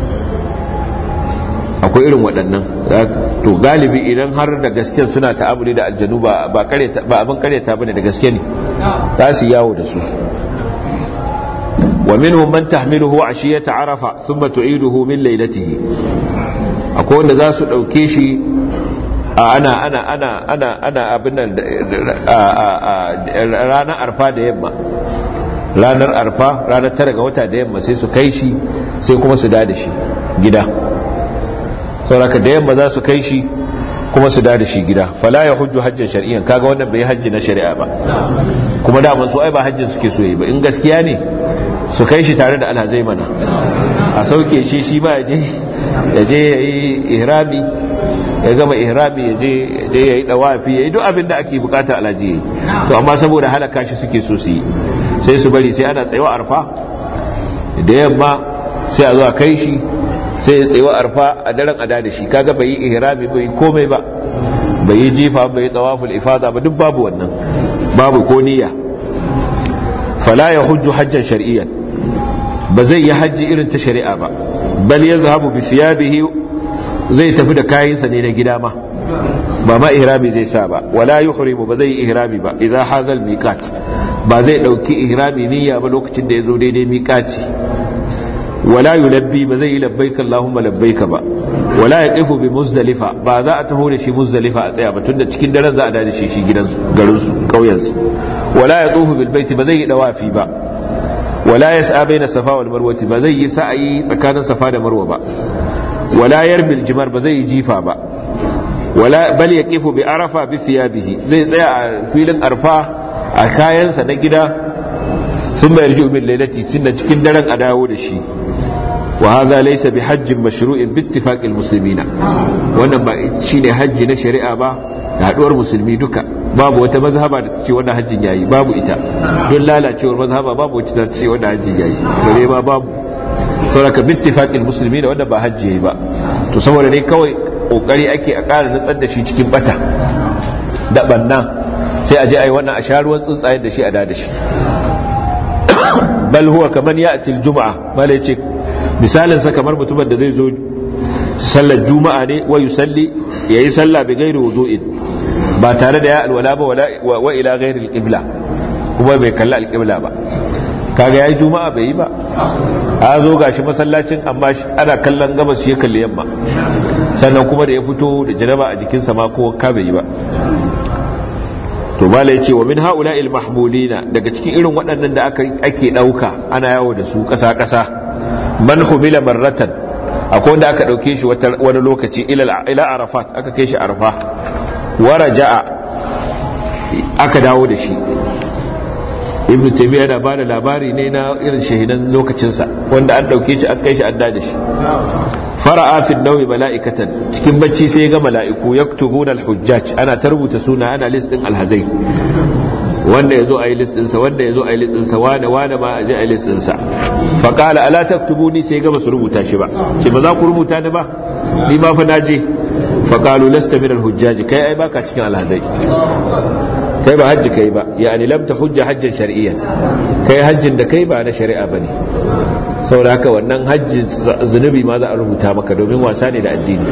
akwai irin waɗannan to galibi idan har da gaske suna ta'amuli da aljanu ba abin karyata bane da gaske ne za su yawo da su wa minhum man tahmiluhu ashiyata arafa thumma tu'iduhu min laylatihi akwai wanda za su dauke shi ana ana ana ana ana abin nan ranar arfa da yamma ranar arfa ranar tara ga wata da yamma sai su kai shi sai kuma su da shi gida sauraka da yamma za su kai shi kuma su da shi gida fala ya hujju hajjin shari'an kaga wannan bai hajji na shari'a ba kuma daman su ai ba hajjin suke so yi ba in gaskiya ne su kai shi tare da alhazai mana a sauke shi shi ba ya je ya yi ihrami ya gama ihrami ya je ya yi dawafi ya yi duk abin da ake bukata alhaji ya yi to amma saboda halaka shi suke so su yi sai su bari sai ana tsayawa arfa da yamma sai a zuwa kai shi sai ya tsayawa arfa a daren ada da shi kaga bai yi ihrami bai komai ba bai yi jifa bai yi tawaful ifada ba duk babu wannan babu ko niyya fala ya hujju hajjan shar'iyyan ba zai yi hajji irin ta shari'a ba bal yazhabu bi siyabihi zai tafi da kayansa ne na gida ma ba ma ihrami zai sa ba wala yuhrimu ba zai yi ihrami ba idza hazal miqat ba zai dauki ihrami niyya ba lokacin da yazo daidai miqati wala yulabbi ba zai yi labbaika allahumma labbaika ba wala yaqifu bi muzdalifa ba za a taho da shi muzdalifa a tsaya ba tunda cikin daren za a da shi shi gidansu garin su kauyen su wala yatufu bil baiti ba zai yi dawafi ba wala yas'a baina safa wal marwa ba zai yi sa'ayi tsakanin safa da marwa ba wala yarmil jimar ba zai yi jifa ba wala bal yaqifu bi arafa bi thiyabihi zai tsaya a filin arfa a kayansa na gida sun bayar ji min lailati tunda cikin daren a dawo da shi wa hadha laysa bi hajjin mashru'in bi ittifaqil muslimina wannan ba shine hajji na shari'a ba da haduwar musulmi duka babu wata mazhaba da ta ce wannan hajjin yayi babu ita don lalacewar mazhaba babu wacce ta ce wannan hajjin yayi to ne ma babu saboda bittifaqil musulmi da wanda ba hajji yayi ba to saboda ne kawai kokari ake a ƙara nutsar da shi cikin bata da banna sai a je ai wannan a sha ruwan tsuntsayen da shi a da shi bal huwa kaman ya'ti al-jum'a malai ce misalin sa kamar mutumin da zai zo sallar juma'a ne wa yusalli yayi sallah bi ghairi wudu'in ba tare da ya alwala ba wa ila ghairi al-qibla kuma bai kalla al-qibla ba kaga yayi juma'a bai yi ba a zo gashi masallacin amma ana kallon gabas shi ya kalli yamma sannan kuma da ya fito da janaba a jikinsa ma ko ka bai yi ba to mala yace wa min haula'il mahmulina daga cikin irin waɗannan da aka ake dauka ana yawo da su ƙasa ƙasa man humila marratan akwai wanda aka dauke shi wani lokaci ila ila arafat aka kai shi arfa wa raja'a aka dawo da shi ibnu taymiya yana bada labari ne na irin shahidan lokacinsa wanda an dauke shi an kai shi an da shi fara'a fi nawi mala'ikatan cikin bacci sai ga mala'iku yaktubuna al-hujjaj ana ta rubuta suna ana list din alhazai wanda yazo ayi list din sa wanda yazo ayi list din sa wane wane ma aje ayi list din sa fa qala ala taktubuni sai ga basu rubuta shi ba ce ba za ku rubuta ni ba ni ma fa naje fa qalu lasta min al-hujjaj kai ai baka cikin alhazai kai ba hajji kai ba yani lam hujja hajjan shar'iyyan kai hajjin da kai ba na shari'a bane saboda haka wannan hajji zunubi ma za a rubuta maka domin wasa ne da addini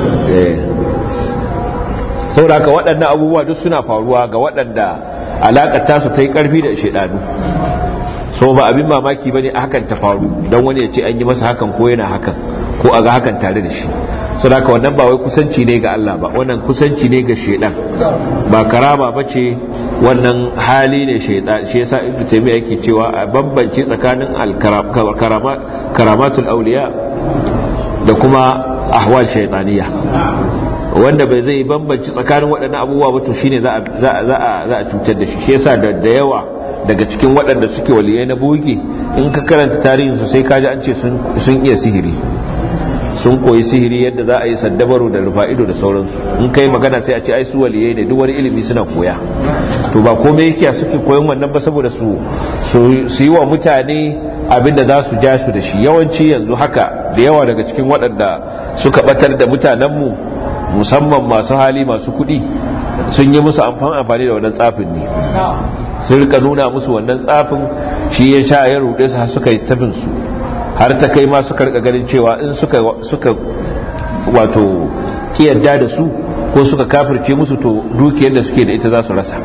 saboda haka waɗannan abubuwa duk suna faruwa ga waɗanda alaƙar tasu ta yi ƙarfi da shaidanu so ba abin mamaki ba ne a hakan ta faru don wani ya ce an yi masa hakan ko yana hakan ko a ga hakan tare da shi so da wannan ba wai kusanci ne ga Allah ba wannan kusanci ne ga shaidan ba karama ba ce wannan hali ne shaidan shi yasa ibnu taymiya yake cewa a bambance tsakanin karamatul auliya da kuma ahwal shaytaniya wanda bai zai bambanci tsakanin waɗannan abubuwa ba to shine za a za a za a cutar da shi shi yasa da da yawa daga cikin waɗanda suke waliyai na boge in ka karanta tarihin su sai kaji an ce sun iya sihiri sun koyi sihiri yadda za a yi saddabaru da rufa'ido da sauransu in kai magana sai a ce ai su waliyai ne duk wani ilimi suna koya to ba komai yake suke koyon wannan ba saboda su su yi wa mutane abinda za su ja su da shi yawanci yanzu haka da yawa daga cikin waɗanda suka batar da mutanenmu musamman masu hali masu kuɗi sun yi musu amfani da wannan tsafin ne sun rika nuna musu wannan tsafin shi ya sha ya ruɗe su har suka yi tafin su har ta kai ma suka rika ganin cewa in suka suka wato kiyarda da su ko suka kafirce musu to dukiyar da suke da ita za su rasa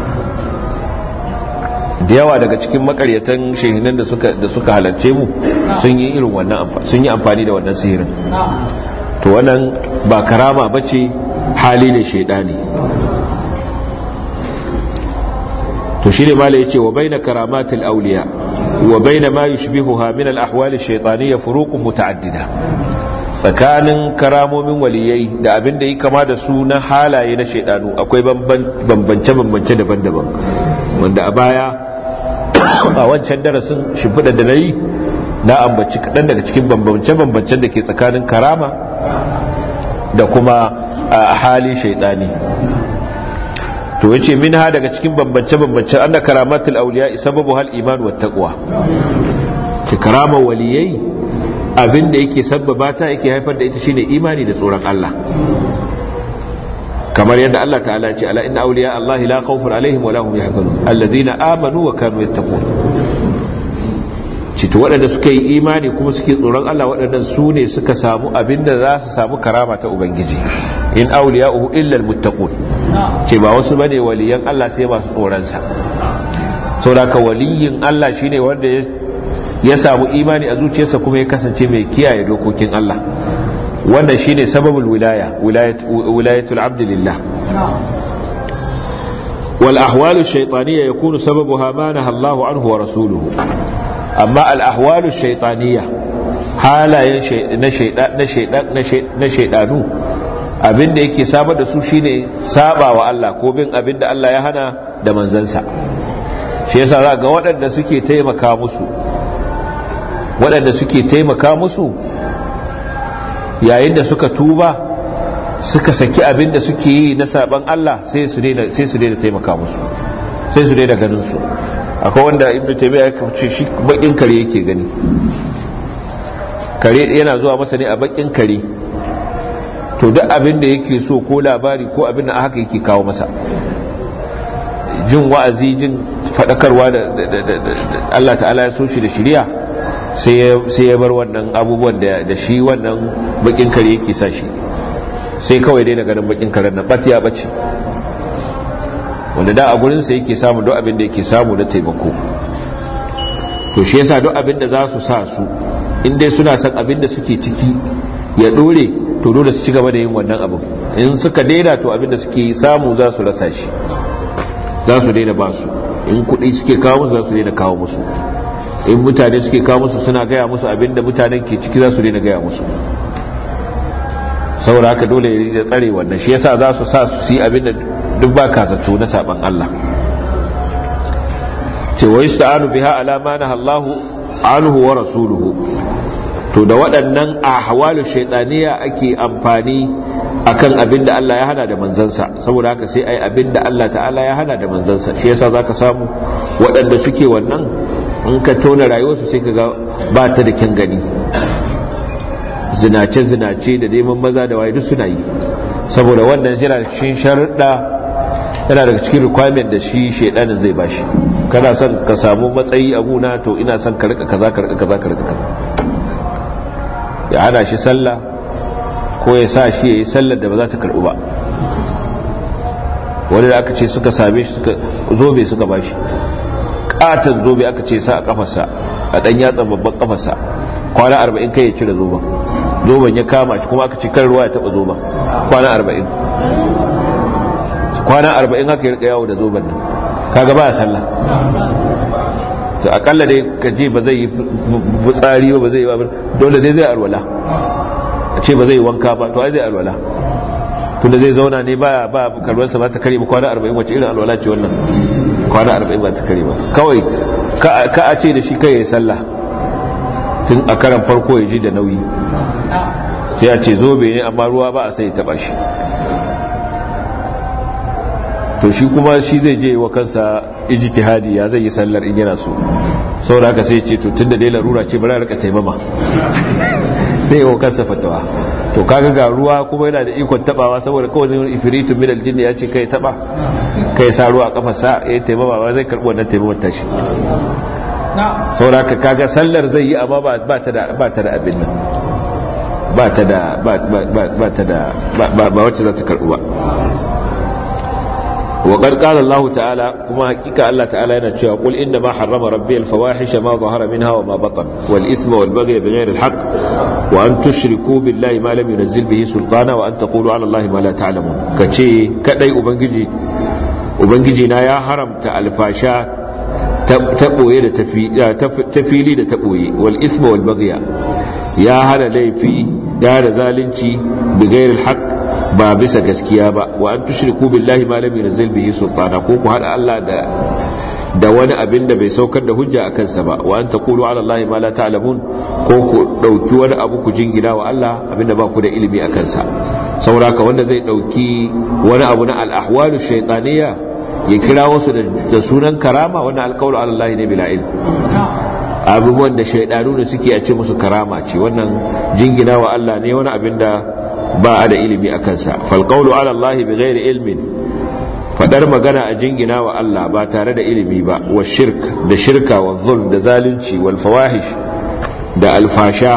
da yawa daga cikin makaryatan shehinan da suka da suka halarce mu sun yi irin wannan sun yi amfani da wannan sihirin to wannan ba karama bace hali ne shaidani to shine malai yace wa baina karamatil awliya wa baina ma yushbihuha min al ahwal ash shaytaniyya furuqun muta'addida tsakanin karamomin waliyai da abin da yi kama da su na halaye na shaidanu akwai bambance bambance daban-daban wanda a baya a wancan darasin shimfiɗa da na yi na ambaci kaɗan daga cikin bambance-bambancen da ke tsakanin karama da kuma a hali shaidani to yace minha daga cikin bambance-bambancen anna karamatul awliya sababu hal iman wa taqwa ki karama waliyai abinda yake sabbaba ta yake haifar da ita shine imani da tsoron Allah kamar yadda Allah ta'ala ce ala inna awliya Allah la khawfun alaihim wa lahum yahzanun alladhina amanu wa kanu yattaqun cito waɗanda suka yi imani kuma suke tsoron Allah waɗannan su ne suka samu abinda za su samu karama ta ubangiji in awliya'uhu illa almuttaqun ce ba wasu bane waliyan Allah sai masu tsoron sa saboda ka waliyin Allah shine wanda ya samu imani a zuciyarsa kuma ya kasance mai kiyaye dokokin Allah wannan shine sababul wilaya wilayatul abd lillah wal ahwalu shaytaniyya yakunu sababuha ma nahaa Allahu anhu wa rasuluhu amma al ahwalu shaytaniyya halayen na shaydan na shaydan na shaydanu abinda yake saba da su shine saba wa Allah ko bin abinda Allah ya hana da manzansa shi yasa za ga waɗanda suke taimaka musu waɗanda suke taimaka musu yayin da suka tuba suka saki abin da suke yi na saban Allah sai su daina sai su daina taimaka musu sai su daina ganin su akwai wanda ibnu taymiya ya kace shi bakin kare yake gani kare yana zuwa masa ne a bakin kare to duk abin da yake so ko labari ko abin da haka yake kawo masa jin wa'azi jin fadakarwa da Allah ta'ala ya so shi da shiriya sai ya bar wannan abubuwan da shi wannan bakin kare yake sa shi sai kawai dai ganin bakin karen nan bat ya bace wanda da a gurinsa yake samu duk abin da yake samu na taimako to shi yasa duk abin da za su sa su in dai suna son abin da suke ciki ya dore to dole su ci gaba da yin wannan abin in suka daina to abin da suke samu za su rasa shi za su daina ba su in kuɗi suke kawo musu za su daina kawo musu in mutane suke kawo musu suna gaya musu abin da mutanen ke ciki za su daina gaya musu saboda haka dole ya tsare wannan shi yasa za su sa su yi abin da duk ba ka zato na saban Allah ce wa yasta'anu biha ala ma nahallahu anhu wa rasuluhu to da waɗannan ahwalu shaytaniya ake amfani akan abin da Allah ya hana da manzansa saboda haka sai ai abin da Allah ta'ala ya hana da manzansa shi yasa zaka samu waɗanda suke wannan in ka tona rayuwarsu sai ka ga ba ta da kyan gani zinace-zinace da neman maza da waye duk suna yi saboda wannan yana cikin sharuɗa yana daga cikin requirement da shi shaidanin zai bashi kana son ka samu matsayi a guna to ina son ka rika kaza ka rika kaza ka rika kaza ya hana shi sallah ko ya sa shi ya yi sallar da ba za ta karɓu ba wani da aka ce suka same shi suka zobe suka bashi katon zobe aka ce sa a kafarsa a ɗan yatsan babban kafarsa kwana arba'in kai ya cire zoben zoben ya kama shi kuma aka ci kan ruwa ya taba zoben kwana arba'in kwana arba'in haka ya rika yawo da zoben nan kaga ba ya sallah to akalla dai ka ce ba zai yi fitsari ba ba zai yi ba dole dai zai alwala a ce ba zai yi wanka ba to ai zai alwala tunda zai zauna ne ba ba kalwarsa ba ta kare ba kwana arba'in wace irin alwala ce wannan kwana arba'in ba ta kare ba kawai ka a ce da shi kai ya yi sallah tun a karan farko ya ji da nauyi sai a ce zobe ne amma ruwa ba a sai taba shi to shi kuma shi zai je wa kansa ijtihadi ya zai yi sallar in yana so saboda haka sai ce to tunda dai larura ce bari rika taimama sai wa kansa fatawa to kaga ga ruwa kuma yana da ikon tabawa saboda kawai ifritu min aljinni ya ce kai taba kai sa ruwa a kafarsa ya taimama ba zai karbi wannan taimamar tashi sauraka kaga sallar zai yi amma ba ta da abin nan ba ta da ba ta da ba wacce za ta karɓu ba وقد قال الله تعالى كما حقيقة الله تعالى ينتشوى قل إنما حرم ربي الفواحش ما ظهر منها وما بطن والإثم والبغي بغير الحق وأن تشركوا بالله ما لم ينزل به سلطانا وأن تقولوا على الله ما لا تعلمون كشي كدي أبنجي أبنجي يا حرمت الفاشا taɓoye da tafili da taɓoye wal isma wal bagya ya hana laifi ya da zalunci bigayar haq ba bisa gaskiya ba wa an tushriku billahi ma lam yunzil bihi sultana ko ku hada Allah da da wani abin da bai saukar da hujja a kansa ba wa an taqulu ala allahi ma la ta'lamun ko ku dauki wani abu ku jingina wa Allah abinda ba ku da ilimi a kansa sauraka wanda zai dauki wani abu na al-ahwalu shaytaniyya ya kira wasu da sunan karama wannan alkawar Allah ne bila ilm abubuwan da shaidanu da suke a ce musu karama ce wannan jingina wa Allah ne wani abin da ba a da ilimi a kansa falqawlu ala Allah bi ghairi ilmin fadar magana a jingina wa Allah ba tare da ilimi ba wa shirk da shirka wa zulm da zalunci wal fawahish da alfasha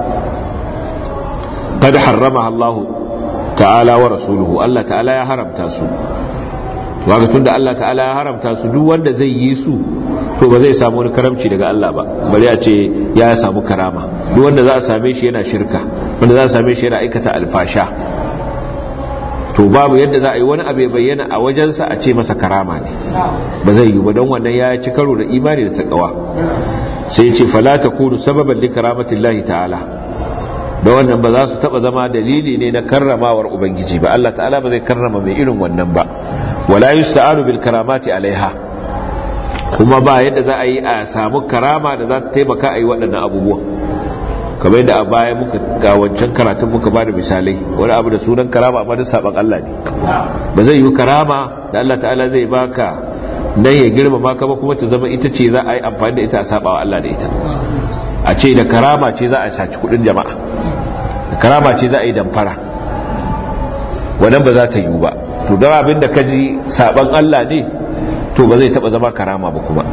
qad harramaha Allah ta'ala wa rasuluhu Allah ta'ala ya haramta su waga tunda Allah ta'ala ya haramta su duk wanda zai yi su to ba zai samu wani karamci daga Allah ba bari a ce ya samu karama duk wanda za a same shi yana shirka wanda za a same shi yana aikata alfasha to babu yadda za a yi wani abu ya bayyana a wajensa a ce masa karama ne ba zai yi ba don wannan ya ci karo da imani da takawa sai ya ce fala takunu sababan li karamatillahi ta'ala da wannan ba za su taba zama dalili ne na karramawar ubangiji ba Allah ta'ala ba zai karrama mai irin wannan ba wala yusta'anu bil karamati alaiha kuma ba yadda za a yi a samu karama da za ta taimaka a yi waɗannan abubuwan kamar yadda a baya muka ga wancan karatun muka ba da misalai wani abu da sunan karama amma da saban Allah ne ba zai yi karama da Allah ta'ala zai baka nan ya girmama ka ba kuma ta zama ita ce za a yi amfani da ita a sabawa Allah da ita a ce da karama ce za a saci kudin jama'a da karama ce za a yi damfara wannan ba za ta yi ba to don abin da ka ji saban Allah ne to ba zai taba zama karama ba kuma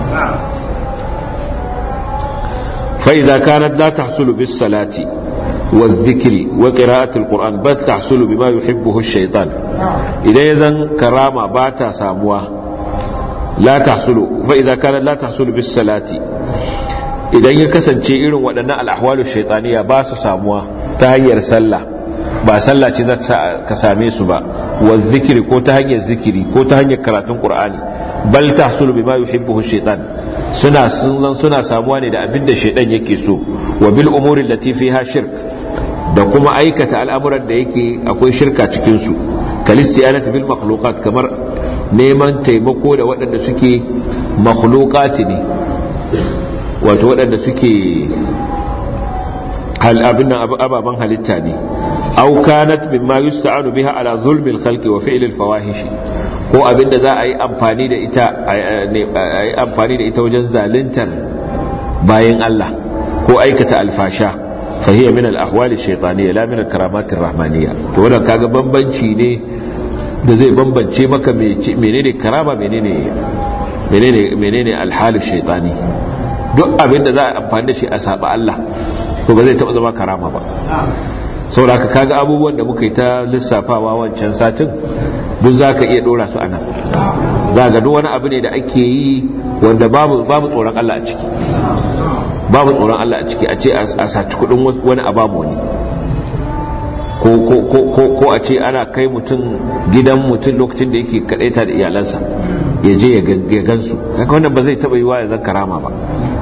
فإذا كانت لا تحصل بالصلاة والذكر وقراءة القرآن بل تحصل بما يحبه الشيطان إذا يزن كرامة باتا ساموا لا تحصل فإذا كانت لا تحصل بالصلاة إذا يكسن شيء وأن الأحوال الشيطانية باس ساموا تهير سلة ba sallah ce za ka same su ba wa zikiri ko ta hanyar zikiri ko ta hanyar karatun qur'ani bal tahsulu bima yuhibbu shaitan suna sun suna samuwa ne da abin da shaidan yake so wa bil umuri allati fiha shirk da kuma aikata al'amuran da yake akwai shirka cikin su kalistiyanat bil makhluqat kamar neman taimako da waɗanda suke makhluqati ne wato waɗanda suke hal abin ababan halitta ne aw kanat mimma yusta'anu biha ala zulmi al-khalqi wa fi'l al-fawahish ko abinda za a yi amfani da ita a yi amfani da ita wajen zaluntar bayan Allah ko aikata alfasha fa hiya min al-ahwal ash-shaytaniyya la min al-karamat ar-rahmaniyya to wannan kaga bambanci ne da zai bambance maka menene karama menene menene menene al-hal ash-shaytani duk abinda za a amfani da shi a saba Allah to ba zai taba zama karama ba saboda haka kaga abubuwan da muka yi ta lissafawa wancan satin duk za ka iya dora su anan za ga duk wani abu ne da ake yi wanda babu tsoron Allah a ciki babu tsoron Allah a ciki a ce a saci kudin wani abamu ne ko a ce ana kai mutum gidan mutum lokacin da yake kadaita da iyalansa ya je ya gansu haka wannan ba zai taba yi wa ya zan karama ba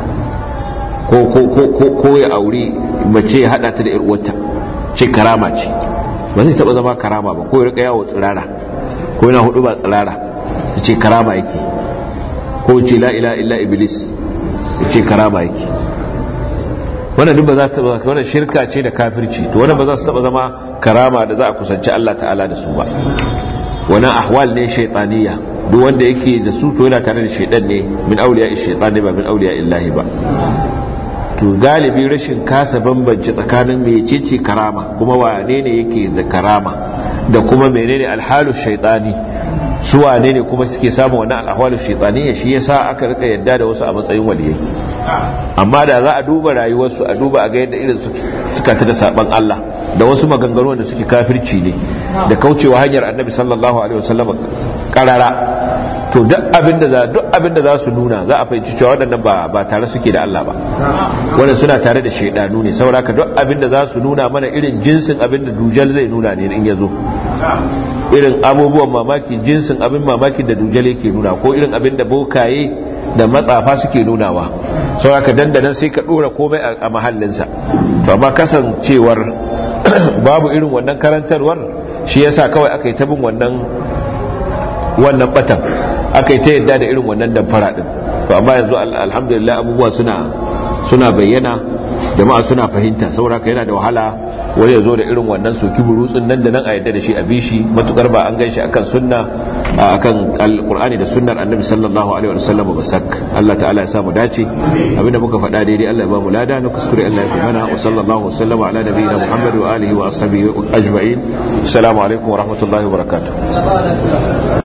ko ya auri mace ya hada ta da 'yar uwarta ce karama ce ba zai taba zama karama ba ko ya rika yawo tsirara ko yana hudu ba tsirara ya ce karama yake ko ce la ila illa iblis ya ce karama yake wannan duk ba za ta taba wannan shirka ce da kafirci to wannan ba za su taba zama karama da za a kusanci Allah ta'ala da su ba wannan ahwal ne shaytaniya duk wanda yake da su to yana tare da shaydan ne min auliya shaytani ba min auliya illahi ba to galibi rashin kasa bambance tsakanin mecece karama kuma wane ne yake da karama da kuma menene alhalu shaitani su wane ne kuma suke samun wannan alhalu shaitani shi yasa aka rika yadda da wasu a matsayin waliyai amma da za a duba rayuwarsu a duba a ga yadda irin suka ta da saban Allah da wasu maganganu da suke kafirci ne da kaucewa hanyar annabi sallallahu alaihi wasallam karara to duk abinda za duk abinda za su nuna za a fahimci cewa waɗannan ba ba tare suke da Allah ba wanda suna tare da shaidanu ne saboda ka duk abinda za su nuna mana irin jinsin abinda dujal zai nuna ne in ya zo irin abubuwan mamaki jinsin abin mamaki da dujal yake nuna ko irin abin da bokaye da matsafa suke nunawa saboda ka dandanan sai ka dora komai a mahallinsa to amma kasancewar babu irin wannan karantarwar shi yasa kawai aka yi ta bin wannan wannan batan aka yi ta yadda da irin wannan damfara din to amma yanzu alhamdulillah abubuwa suna suna bayyana jama'a suna fahimta saboda ka yana da wahala wani ya zo da irin wannan soki burutsun nan da nan a yadda da shi a bishi matukar ba an gan shi akan sunna akan alqur'ani da sunnar annabi sallallahu alaihi wa sallam ba sak Allah ta'ala ya samu dace abinda muka faɗa daidai Allah ya ba mu lada na kuskure Allah ya mana wa sallallahu sallama ala nabiyina Muhammad wa alihi wa ashabihi ajma'in assalamu alaikum wa rahmatullahi wa barakatuh